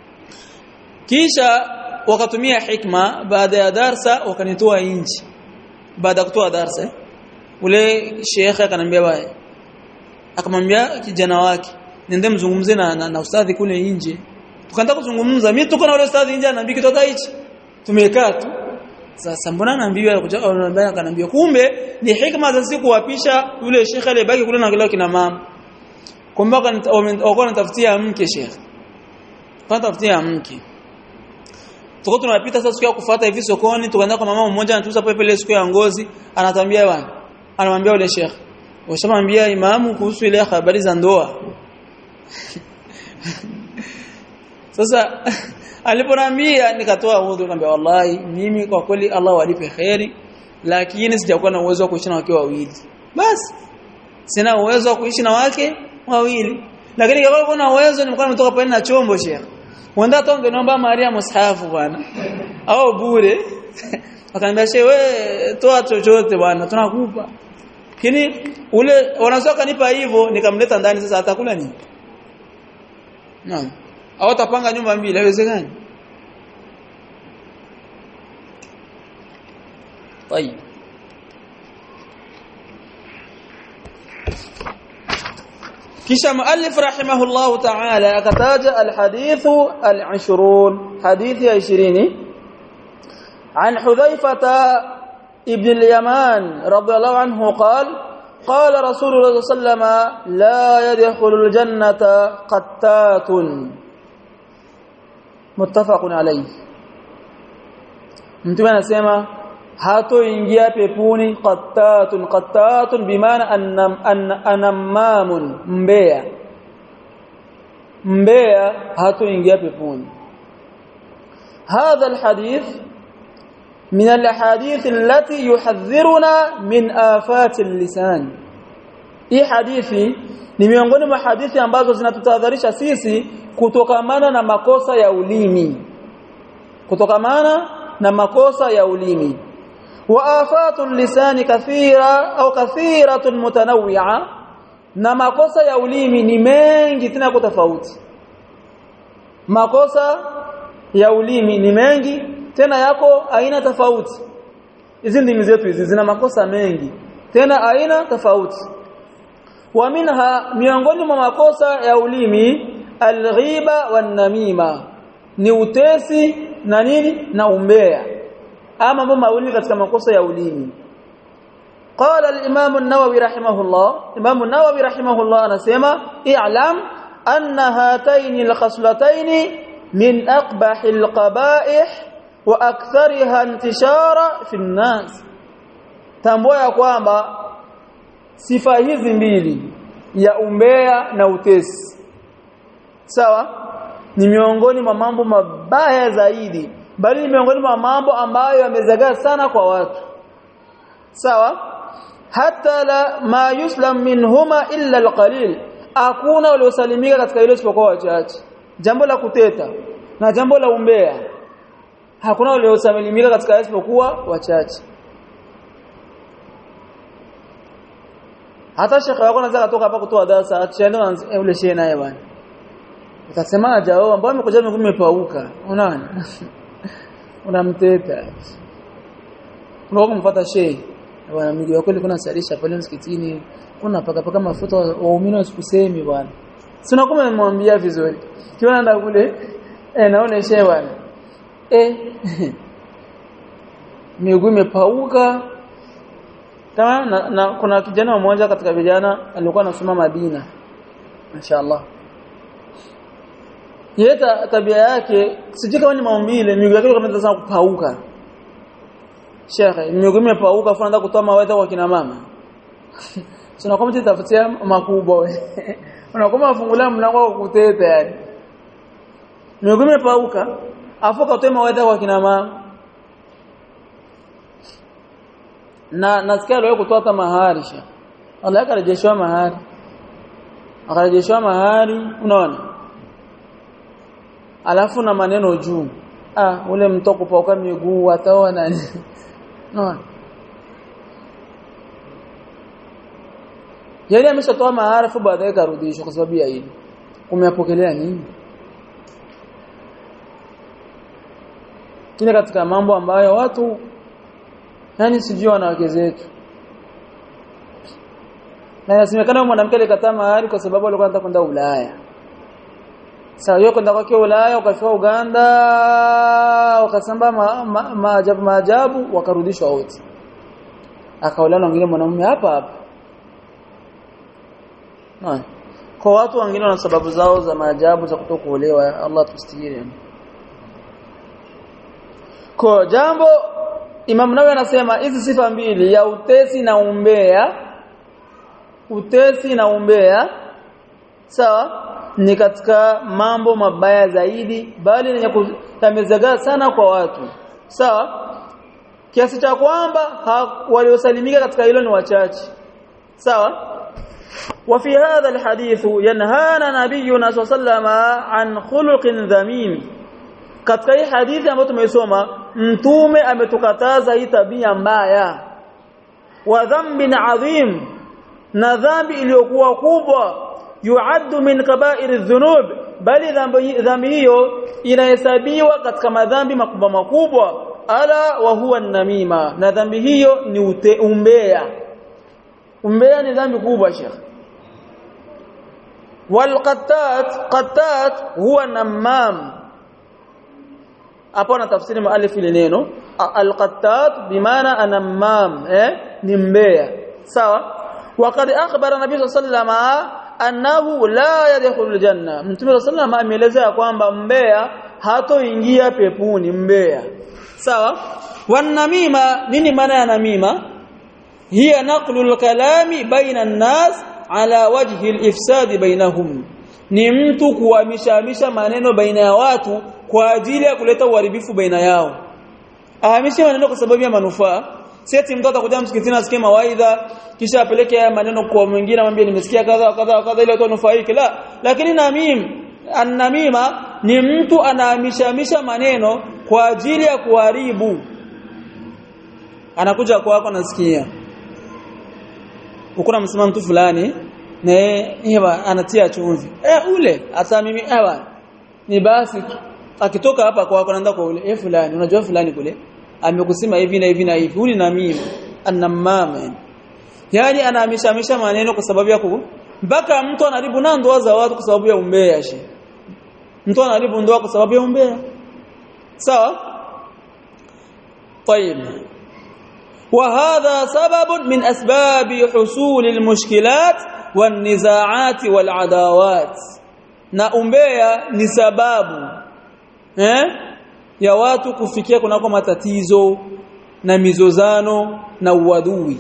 kisha wakatumia hikma baada ya darsa wakanitoa nje baada ya kutoa darsa eh? ule sheikh akanambia baya akamwambia kijana wake nende mzungumze na, na, na ustadhi kule nje tukaanza kuzungumza mimi tuko na ule ustadhi nje anaambia kitoka hichi tumekaa tu sasa mbona anaambiwa anambia akanambia kumbe ni hikma za siku kuwapisha yule sheikh aliyebaki kule na kile kina mama kumbe wakawa wanatafutia mke sheikh wanatafutia mke tuko tunapita sasa siku ya kufuata hivi sokoni tukaenda kwa mama mmoja anatuza pale pale siku ya ngozi anatambia bwana anamwambia yule sheikh washamwambia imamu kuhusu ile habari za ndoa sasa aliponambia nikatoa udhu nikamwambia wallahi mimi kwa kweli Allah walipe khairi lakini sijakuwa na uwezo wa kuishi na wake wawili basi sina uwezo wa kuishi na wake wawili lakini kama kuna uwezo nimekuwa nimetoka pale na chombo sheikh wanda tonge naomba Maria mushafu bwana au bure akaniambia shehe we toa chochote bwana tunakupa lakini ule wanazoka kanipa hivyo nikamleta ndani sasa atakula nini naam au atapanga nyumba mbili haiwezekani طيب kisha muallif rahimahullah ta'ala akataja alhadith al-20 hadithi ya 20 عن حذيفة ابن اليمان رضي الله عنه قال قال رسول الله صلى الله عليه وسلم لا يدخل الجنة قتات متفق عليه mtume anasema hatoingia peponi qattatun qattatun bimaana anamamun mbea mbea hatoingia peponi هذا الحديث من الاحاديث التي يحذرنا من آفات اللسان hii hadithi ni miongoni mwa hadithi ambazo zinatutahadharisha sisi kutokamana na makosa ya ulimi kutokamana na makosa ya ulimi wa afatul lisani kathira au kathiratun mutanawwi'a na makosa ya ulimi ni mengi tena kwa tofauti makosa ya ulimi ni mengi tena yako aina tofauti hizi ndimi zetu hizi zina makosa mengi tena aina tofauti wa minha miongoni mwa makosa ya ulimi alghiba wan namima ni utesi na nini na umbea ama mambo mawili katika makosa ya ulimi قال الامام النووي رحمه الله امام النووي رحمه الله anasema i'lam anna hatayn alkhaslatayn min aqbah alqaba'ih wa akthariha intishara fi an-nas tambua ya kwamba sifa hizi mbili ya umbea na utesi sawa ni miongoni mwa mambo mabaya zaidi bali ni miongoni mwa mambo ambayo yamezagaa sana kwa watu sawa hata la ma yuslam minhuma illa alqalil hakuna waliosalimika katika hilo isipokuwa wachache jambo la kuteta na jambo la umbea hakuna waliosalimika katika isipokuwa wachache hata shekhe wako anaweza kutoka hapa kutoa darasa atishaenda na ule shehe naye bwana utasema jao ambao amekuja miguu imepauka unaona unamteta unao kumfuata shehe bwana miguu yako ilikuwa nasalisha pale msikitini kuna paka paka mafuta waumini wasikusemi bwana sina kama nimwambia vizuri kiona nda kule eh naona shehe bwana eh miguu imepauka kama na, na kuna kijana mmoja katika vijana alikuwa anasoma Madina mashaallah yeye tabia yake sijui kama ni maumbile miguu yake kama sana kupauka shekhe miguu imepauka afu anaanza kutoa mawaidha kwa kina mama sina kama tutafutia makubwa unakuwa afungulia mlango wa kuteta yani miguu imepauka afu katoa mawaidha kwa kina mama na nasikia leo kutoa hata mahari sha Allah akarejeshwa mahari akarejeshwa mahari unaona alafu na maneno juu ah ule mto kupauka miguu ataoa nani unaona yeye ameshatoa mahari afu baadaye karudishwa kwa sababu ya hili kumeapokelea nini kile katika mambo ambayo watu yani sijui wanawake zetu na inasemekana mwanamke alikataa mahari kwa sababu alikuwa anataka kwenda Ulaya sawa yeye kwenda kwake Ulaya ukafika Uganda wakasamba maajabu ma, ma, maajabu wakarudishwa wote akaolana wengine mwanamume hapa hapa na kwa watu wengine wana sababu zao za maajabu za kutokuolewa Allah tustiri kwa jambo Imam Nawawi anasema hizi sifa mbili ya utesi na umbea utesi na umbea sawa ni katika mambo mabaya zaidi bali yenye kutamezaga sana kwa watu sawa kiasi cha kwamba waliosalimika katika hilo ni wachache sawa وفي هذا الحديث ينهانا نبينا صلى الله عليه وسلم عن خلق ذميم katika hii hadithi ambayo tumeisoma mtume ametukataza hii tabia mbaya wa dhanbin adhim na dhambi iliyokuwa kubwa yuaddu min kaba'iri dhunub bali dhambi hiyo inahesabiwa katika madhambi makubwa makubwa ala wa huwa namima na dhambi hiyo ni ute, umbea umbea ni dhambi kubwa shekh والقتات قتات هو نمام hapo na tafsiri muallif ile neno alqattat bimaana anammam eh ni mbea sawa waqad akhbara nabii sallallahu annahu la yadkhulul janna mtume sallallahu ameelezea kwamba mbea hatoingia pepuni mbea sawa wanamima nini maana ya namima hiya naqlul kalami baina an-nas ala wajhi al-ifsad bainahum ni mtu kuhamishamisha maneno baina ya watu kwa ajili ya kuleta uharibifu baina yao ahamishe maneno kwa sababu ya manufaa seti mtu atakuja msikitini asikie mawaidha kisha apeleke haya maneno kwa mwingine amwambie nimesikia kadha kadha kadha ile watu nufaike la lakini namim annamima ni mtu anahamishamisha maneno kwa ajili ya kuharibu anakuja kwako nasikia ukuna msema mtu fulani na hewa anatia chumvi eh ule hata mimi hewa ni basi akitoka hapa kwako anaenda kwa ule eh fulani unajua fulani kule amekusema hivi na hivi na hivi uli na mimi annamama yani anahamisha maneno kwa sababu ya mpaka mtu anaribu na ndoa za watu kwa sababu ya umbea shi mtu anaribu ndoa kwa sababu ya umbea sawa طيب وهذا سبب من اسباب حصول المشكلات والنزاعات والعداوات na umbea ni sababu eh ya watu kufikia kunako matatizo na mizozano na uadui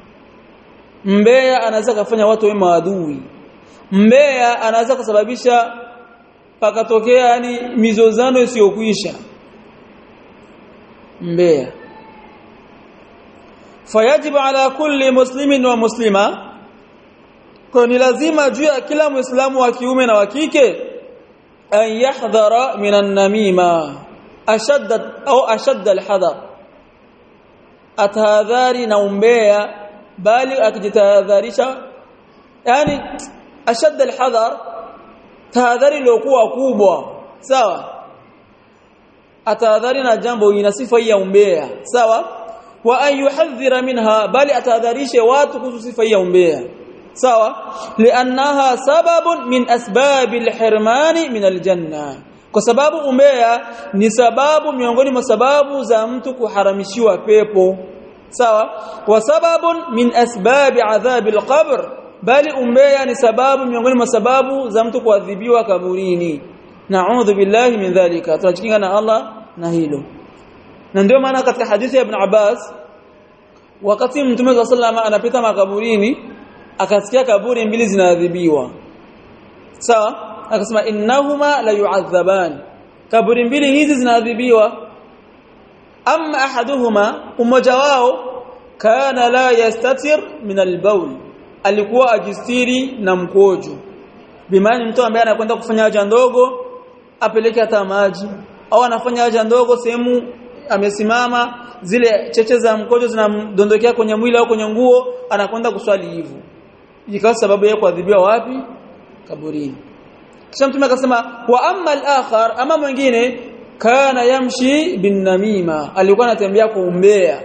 mbea anaweza kufanya watu wawe maadui mbea anaweza kusababisha pakatokea yani mizozano isiyokwisha mbea fayajibu ala kulli muslimin wa muslima kwa ni lazima juu ya kila muislamu wa kiume na wa kike an yahdhara minan namima ashadda au ashadda alhadar atahadhari na umbea bali akijitahadharisha yani ashadda alhadar tahadhari iliyokuwa kubwa sawa atahadhari na jambo ina sifa hii ya umbea sawa wa an yuhadhira minha bali atahadharishe watu kuhusu sifa hii ya umbea sawa liannaha sababun min asbabi alhirmani min aljanna kwa sababu umbea ni sababu miongoni mwa sababu za mtu kuharamishiwa pepo sawa wa sababun min asbabi adhabi alqabr bali umbea ni sababu miongoni mwa sababu za mtu kuadhibiwa kaburini na'udhu billahi min dhalika tunajikinga na Allah na hilo na ndio maana katika hadithi ya ibn Abbas wakati mtume wa sallama anapita makaburini akasikia kaburi mbili zinaadhibiwa sawa akasema innahuma la yu'adhaban kaburi mbili hizi zinaadhibiwa amma ahaduhuma umoja wao kana la yastatir min albawl alikuwa ajistiri na mkojo bimaana mtu ambaye anakwenda kufanya haja ndogo apeleke hata maji au anafanya haja ndogo sehemu amesimama zile cheche za mkojo zinamdondokea kwenye mwili au kwenye nguo anakwenda kuswali hivyo ikawa sababu ya kuadhibiwa wapi kaburini kisha mtume akasema wa amma al-akhar ama mwingine kana yamshi bin namima alikuwa anatembea kwa umbea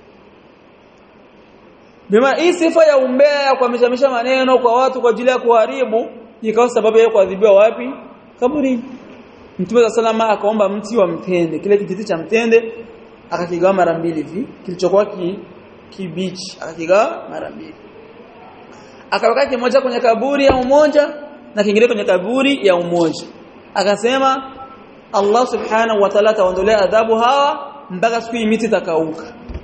bima hii sifa ya umbea ya kuhamishamisha maneno kwa watu kwa ajili ya kuharibu ikawa sababu ya kuadhibiwa wapi kaburini Mtume wa salama akaomba mti wa mtende kile kijiti cha mtende akakigawa mara mbili hivi kilichokuwa ki, kibichi akakigawa mara mbili akaweka kimoja kwenye kaburi ya umoja na kingine kwenye kaburi ya umoja akasema Allah subhanahu wa ta'ala ataondolea adhabu hawa mpaka siku hii miti itakauka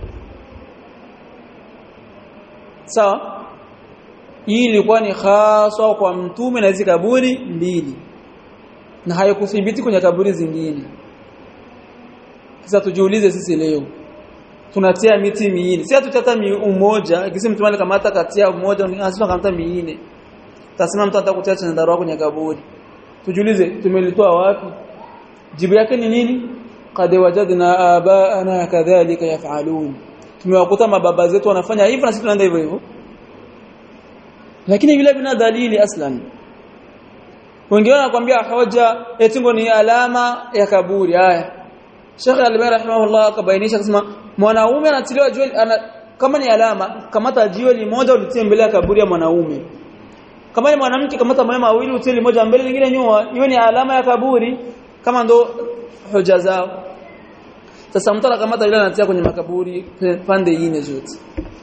sawa hii ilikuwa ni haswa kwa mtume na hizi kaburi mbili na hayakuthibiti kwenye kaburi zingine sasa tujiulize sisi leo tunatia miti miine si hatutata umoja kisi mtu mali kamata katia umoja anasema kamata miine tasema mtu anataka kutia chandarua kwenye kaburi tujiulize tumelitoa wapi jibu yake ni nini qad wajadna abaana kadhalika yafalun tumewakuta mababa zetu wanafanya hivyo na sisi tunaenda hivyo hivyo lakini vile vina dalili aslan wengine wanakuambia hoja etingo ni alama ya kaburi haya Sheikh Al-Albani rahimahullah akabainisha akasema mwanaume anatiliwa jiwe ana, kama ni alama kamata jiwe limoja ulitie mbele ya kaburi ya mwanaume kama ni mwanamke kamata mawe mawili utie limoja mbele lingine nyuma hiyo ni alama ya kaburi kama ndo hoja zao sasa mtu anakamata ile anatia kwenye makaburi pande nne zote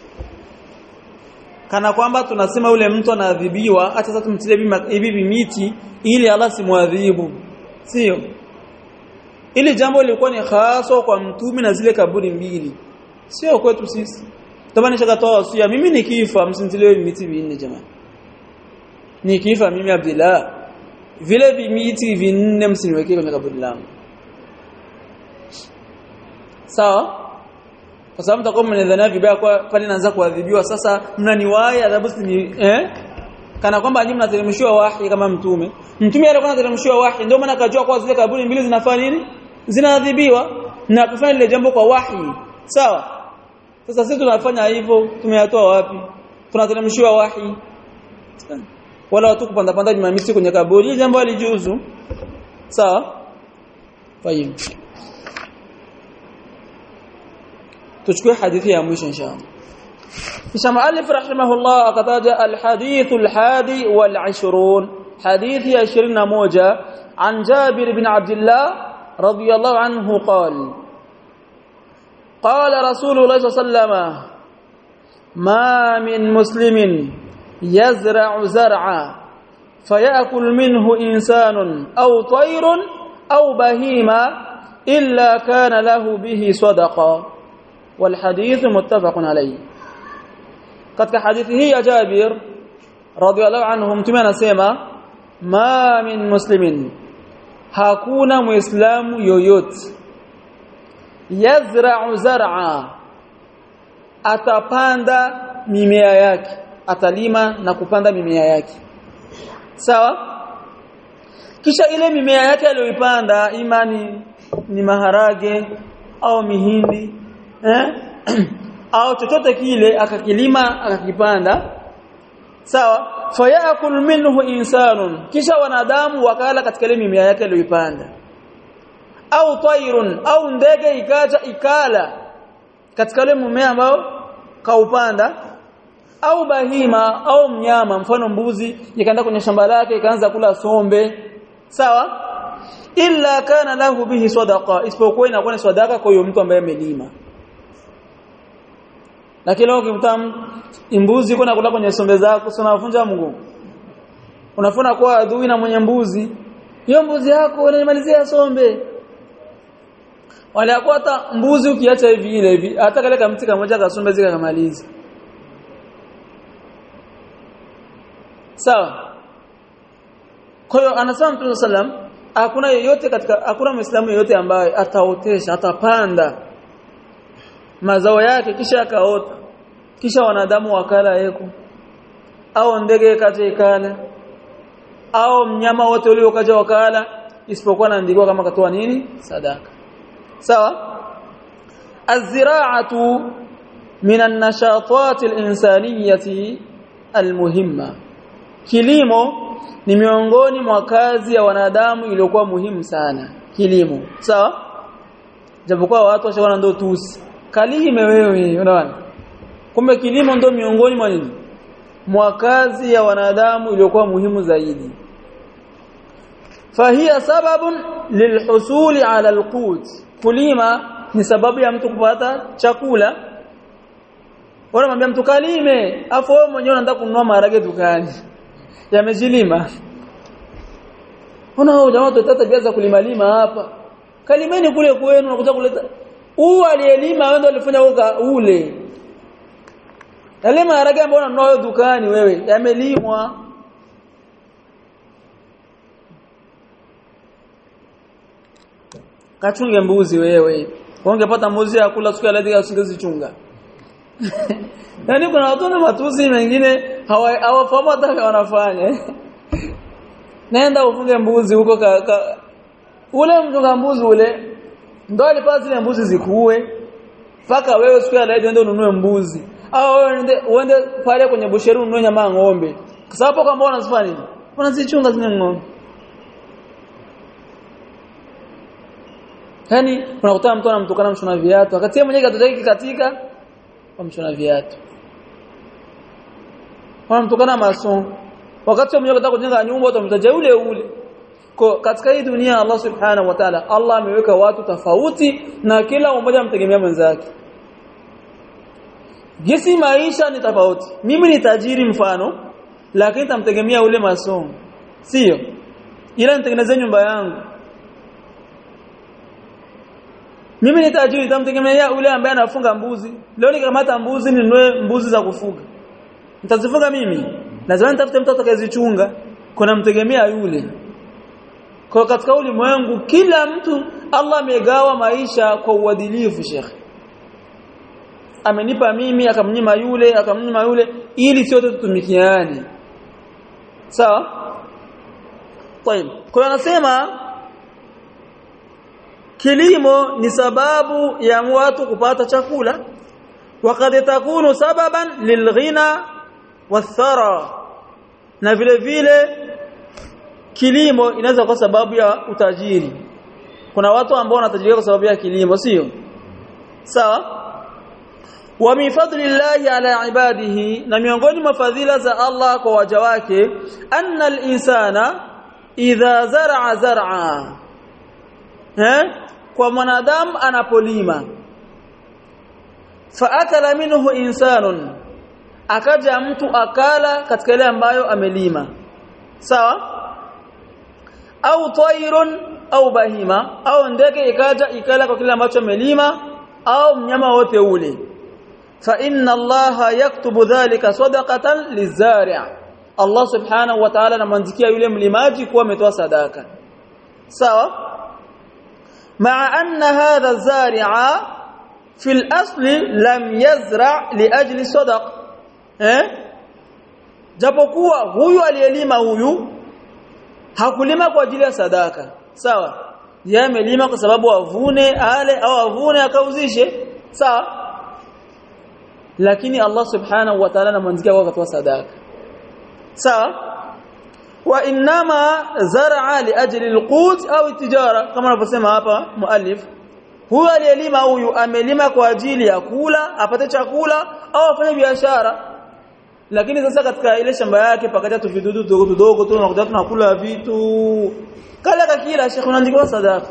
kana kwamba tunasema yule mtu anaadhibiwa hata sasa tumtilie hivi miti ili Allah simwadhibu sio ili jambo lilikuwa ni hasa kwa mtume na zile kaburi mbili sio kwetu sisi tamani shakatoa wasia mimi nikifa msintilie miti vinne jamani nikifa mimi Abdullah vile vimiti vinne msiniwekee kwenye kaburi langu sawa kwa sababu mtakuwa mnadhania vibaya kwa pale naanza kuadhibiwa sasa mnaniwahi adhabu si eh kana kwamba nyinyi mnateremshiwa wahi kama mtume mtume alikuwa anateremshiwa wahi ndio maana akajua kwa zile kaburi mbili zinafanya nini zinaadhibiwa na kufanya ile jambo kwa wahi sawa sasa sisi tunafanya hivyo tumeyatoa wapi tunateremshiwa wahi wala watu kupanda panda jumamisi kwenye kaburi ile jambo alijuzu sawa fahimu tuchukue hadithi ya mwisho inshallah kisha muallif rahimahullah akataja alhadith alhadi wal20 hadithi ya 21 an Jabir bin Abdullah radiyallahu anhu qala قال رسول الله صلى الله عليه وسلم ما من مسلم يزرع زرعا فيأكل منه إنسان أو طير أو بهيمة إلا كان له به صدقة والحديث متفق عليه katika hadithi hii ya Jabir radhiallahu anhu mtume anasema ma min muslimin hakuna muislamu yoyote yazra'u zar'a atapanda mimea yake atalima na kupanda mimea yake sawa kisha ile mimea yake aliyoipanda imani ni maharage au mihindi eh au chochote kile akakilima akakipanda sawa fayakul minhu insanun kisha wanadamu wakala katika ile mimea yake aliyoipanda au tairun au ndege ikaja ikala katika ile mmea ambao kaupanda au bahima au mnyama mfano mbuzi ikaenda kwenye shamba lake ikaanza kula sombe sawa illa kana lahu bihi sadaqa isipokuwa inakuwa ni sadaka kwa hiyo mtu ambaye amelima lakini leo ukimta mbuzi kuna kula kwenye sombe zako si unavunja Mungu unafuna kuwa adui na mwenye mbuzi hiyo mbuzi yako unamalizia sombe wale hata mbuzi ukiacha hivi ile hivi hata kale kamti kamoja kasombe zika kamaliza sawa kwa hiyo anasema Mtume sallam hakuna yeyote katika hakuna muislamu yeyote ambaye ataotesha atapanda mazao yake kisha akaota kisha wanadamu wakala yeko au ndege kaje ikala au mnyama wote ule ukaja wakala isipokuwa naandikwa kama katoa nini sadaka sawa الزراعه من النشاطات الانسانيه المهمه kilimo ni miongoni mwa kazi ya wanadamu iliyokuwa muhimu sana kilimo sawa japokuwa watu washaona ndo tusi kalime wewe unaona kumbe kilimo ndo miongoni mwa nini mwa kazi ya wanadamu iliyokuwa muhimu zaidi fahia sababun lilhusuli ala alqut kulima ni sababu ya mtu kupata chakula wanamwambia mtu kalime afu wewe mwenyewe unataka kununua maharage dukani yamejilima Ona jamaa tutata biaza kulima lima hapa. Kalimeni kule kwenu unakuja kuleta. Huu aliyelima wewe ndio alifanya uka ule. Yale maharage ambayo unanunua dukani wewe yamelimwa. Kachunge mbuzi wewe. Ungepata mbuzi ya kula siku ya leo usingezichunga. Yaani kuna watu na matusi mengine hawafahamu hata wanafanya. Nenda ufunge mbuzi huko ka, ka, ule mchunga mbuzi ule ndo alipaa zile mbuzi zikuue paka wewe siku ya leo ndio ununue mbuzi au wewe uende uende pale kwenye busheri ununue nyama ng'ombe kwa sababu kama unazifanya nini unazichunga zile ng'ombe Yaani unakutana mtu anamtukana mshona viatu wakati yeye mwenyewe katoto yake katika kwa mshona viatu wanamtukana masomo wakati mmoja anataka kujenga nyumba utamtaja ule ule kwa katika hii dunia Allah subhanahu wa ta'ala Allah ameweka watu tofauti na kila mmoja amtegemea mwenzake Gisi maisha ni tofauti mimi ni tajiri mfano lakini tamtegemea ule masomo sio ila nitengeneze nyumba yangu mimi ni tajiri tamtegemea ule ambaye anafunga mbuzi leo nikamata mbuzi ninunue mbuzi za kufuga nitazifuga mimi lazima nitafute mtu atakayezichunga kuna mtegemea yule kwa katika ulimwengu kila mtu Allah amegawa maisha kwa uadilifu Sheikh amenipa mimi akamnyima yule akamnyima yule ili sote tutumikiane sawa طيب kwa anasema kilimo ni sababu ya watu kupata chakula وقد takunu sababan lilghina wathara na vile vile kilimo inaweza kwa sababu ya utajiri kuna watu ambao wanatajirika kwa sababu ya kilimo sio sawa wa min fadlillahi ala ibadihi na miongoni mwa fadhila za Allah kwa waja wake anna al-insana idha zar'a zar'a eh kwa mwanadamu anapolima fa akala minhu insanun akaja mtu akala katika ile ambayo amelima sawa au tairun au bahima au ndege ikaja ikala kwa kile ambacho amelima au mnyama wote ule fa inna allaha yaktubu dhalika sadaqatan lizari' Allah subhanahu wa ta'ala anamwandikia yule mlimaji kuwa ametoa sadaka sawa maa anna hadha zari'a fil asli lam yazra liajli sadaq eh japokuwa huyu aliyelima huyu hakulima kwa ajili ya sadaka sawa yeye amelima kwa sababu avune ale au avune akauzishe sawa lakini Allah subhanahu wa ta'ala anamwanzikia kwa kutoa sadaka sawa wa inma zar'a li ajli alqut au tijara kama anavyosema hapa muallif huyu aliyelima huyu amelima kwa ajili ya kula apate chakula au afanye biashara lakini sasa katika ile shamba yake pakaja tu vidudu dogo dogo tu unakuta tunakula vitu kala kakila shekhi unaandikwa sadaka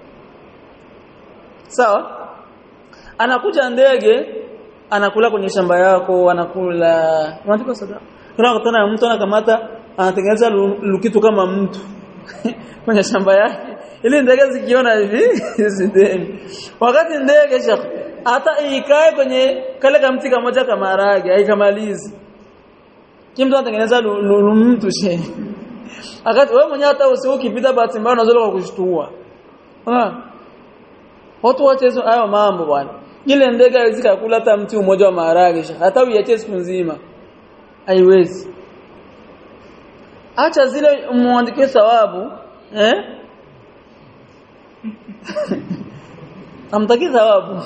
sawa anakuja ndege anakula kwenye shamba yako anakula unaandikwa sadaka unakutana mtu anakamata anatengeneza lukitu kama mtu kwenye shamba yake ili ndege zikiona hivi zideni wakati ndege shekhi hata ikae kwenye kale kamti kamoja kama marage haikamalizi kimtu anatengeneza mtu she akati wewe mwenyewe hata usiku ukipita bahati mbaya unaweza kwa kushtua ah watu wote hizo hayo mambo bwana ile ndege haiwezi kula hata mti mmoja wa maharage hata uiache siku nzima haiwezi acha zile muandikie thawabu eh amtaki thawabu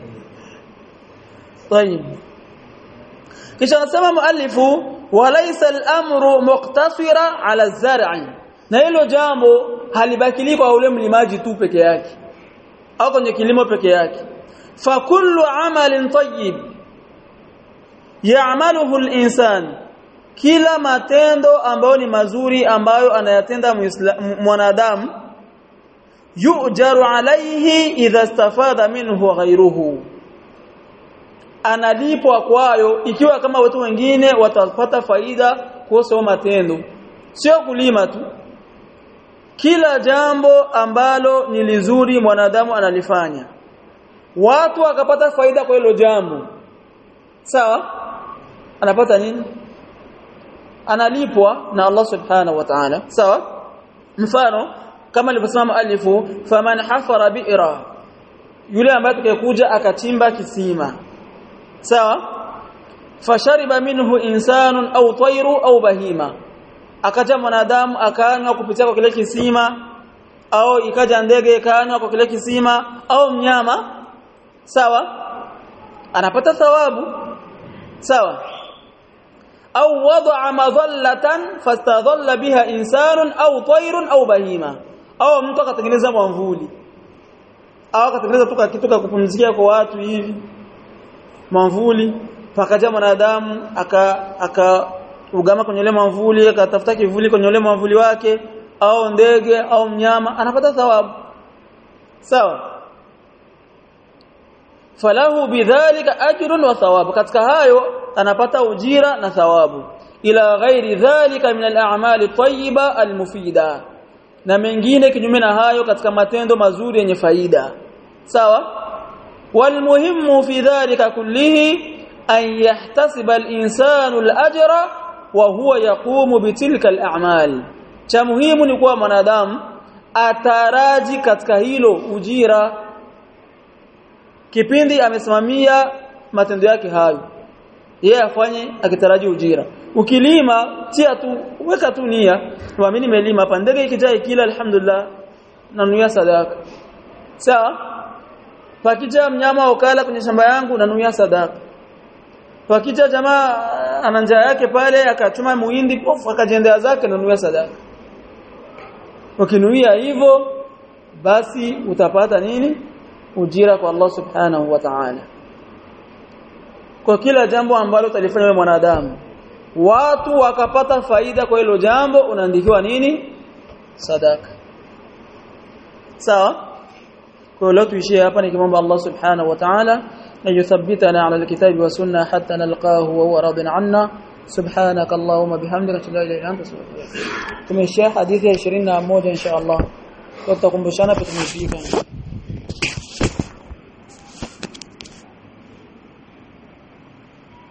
طيب kisha anasema muallifu walaysa al-amru muqtasira ala az-zar'i na hilo jambo halibakili kwa ule mlimaji tu peke yake au kwenye kilimo peke yake fa kullu amalin tayyib ya'maluhu al-insan kila matendo ambayo ni mazuri ambayo anayatenda mwanadamu yujaru alayhi idha istafada minhu ghayruhu analipwa kwayo ikiwa kama watu wengine watapata faida kuhusu matendo sio kulima tu kila jambo ambalo ni lizuri mwanadamu analifanya watu wakapata faida kwa hilo jambo sawa anapata nini analipwa na Allah subhanahu wa ta'ala sawa mfano kama alivyosema alifu faman hafara bi'ra yule ambaye tukikuja akachimba kisima sawa fashariba minhu insanun au tayru au bahima akaja mwanadamu akanywa kupitia kwa kile kisima au ikaja ndege ikanywa kwa kile kisima au mnyama sawa anapata thawabu sawa au wada'a madhallatan fastadhalla biha insanun au tayrun au bahima au mtu akatengeneza mwamvuli au akatengeneza tu kitu cha kupumzikia kwa watu hivi mwamvuli pakaja mwanadamu aka aka ugama kwenye ile mwamvuli akatafuta kivuli kwenye ile mwamvuli wake au ndege au mnyama anapata thawabu sawa falahu bidhalika ajrun wa thawabu katika hayo anapata ujira na thawabu ila ghairi dhalika min al-a'mali tayyiba al-mufida na mengine kinyume na hayo katika matendo mazuri yenye faida sawa والمهم في ذلك كله أن يحتسب الإنسان الأجر وهو يقوم بتلك الأعمال cha muhimu ni kuwa mwanadamu ataraji katika hilo ujira kipindi amesimamia matendo yake hayo yeye afanye akitaraji ujira ukilima tia tu weka tu nia mimi nimelima hapa ndege ikijaa kila alhamdulillah nanuia sadaka sawa pakija mnyama ukala kwenye shamba yangu nanuia sadaka pakija jamaa ana njaa yake pale akachuma muhindi pofu akajendea zake nanuia sadaka ukinuia hivyo basi utapata nini ujira kwa Allah subhanahu wa ta'ala kwa kila jambo ambalo utalifanya wewe mwanadamu watu wakapata faida kwa hilo jambo unaandikiwa nini sadaka sawa kwa leo tuishie hapa nikimwomba Allah subhanahu wa ta'ala an yuthabbitana ala alkitabi wa sunna hatta nalqahu wa huwa radin anna سبحانك اللهم بحمدك لا اله الا انت استغفرك tumeshia hadithi ya 21 insha Allah tutakumbushana tutumefika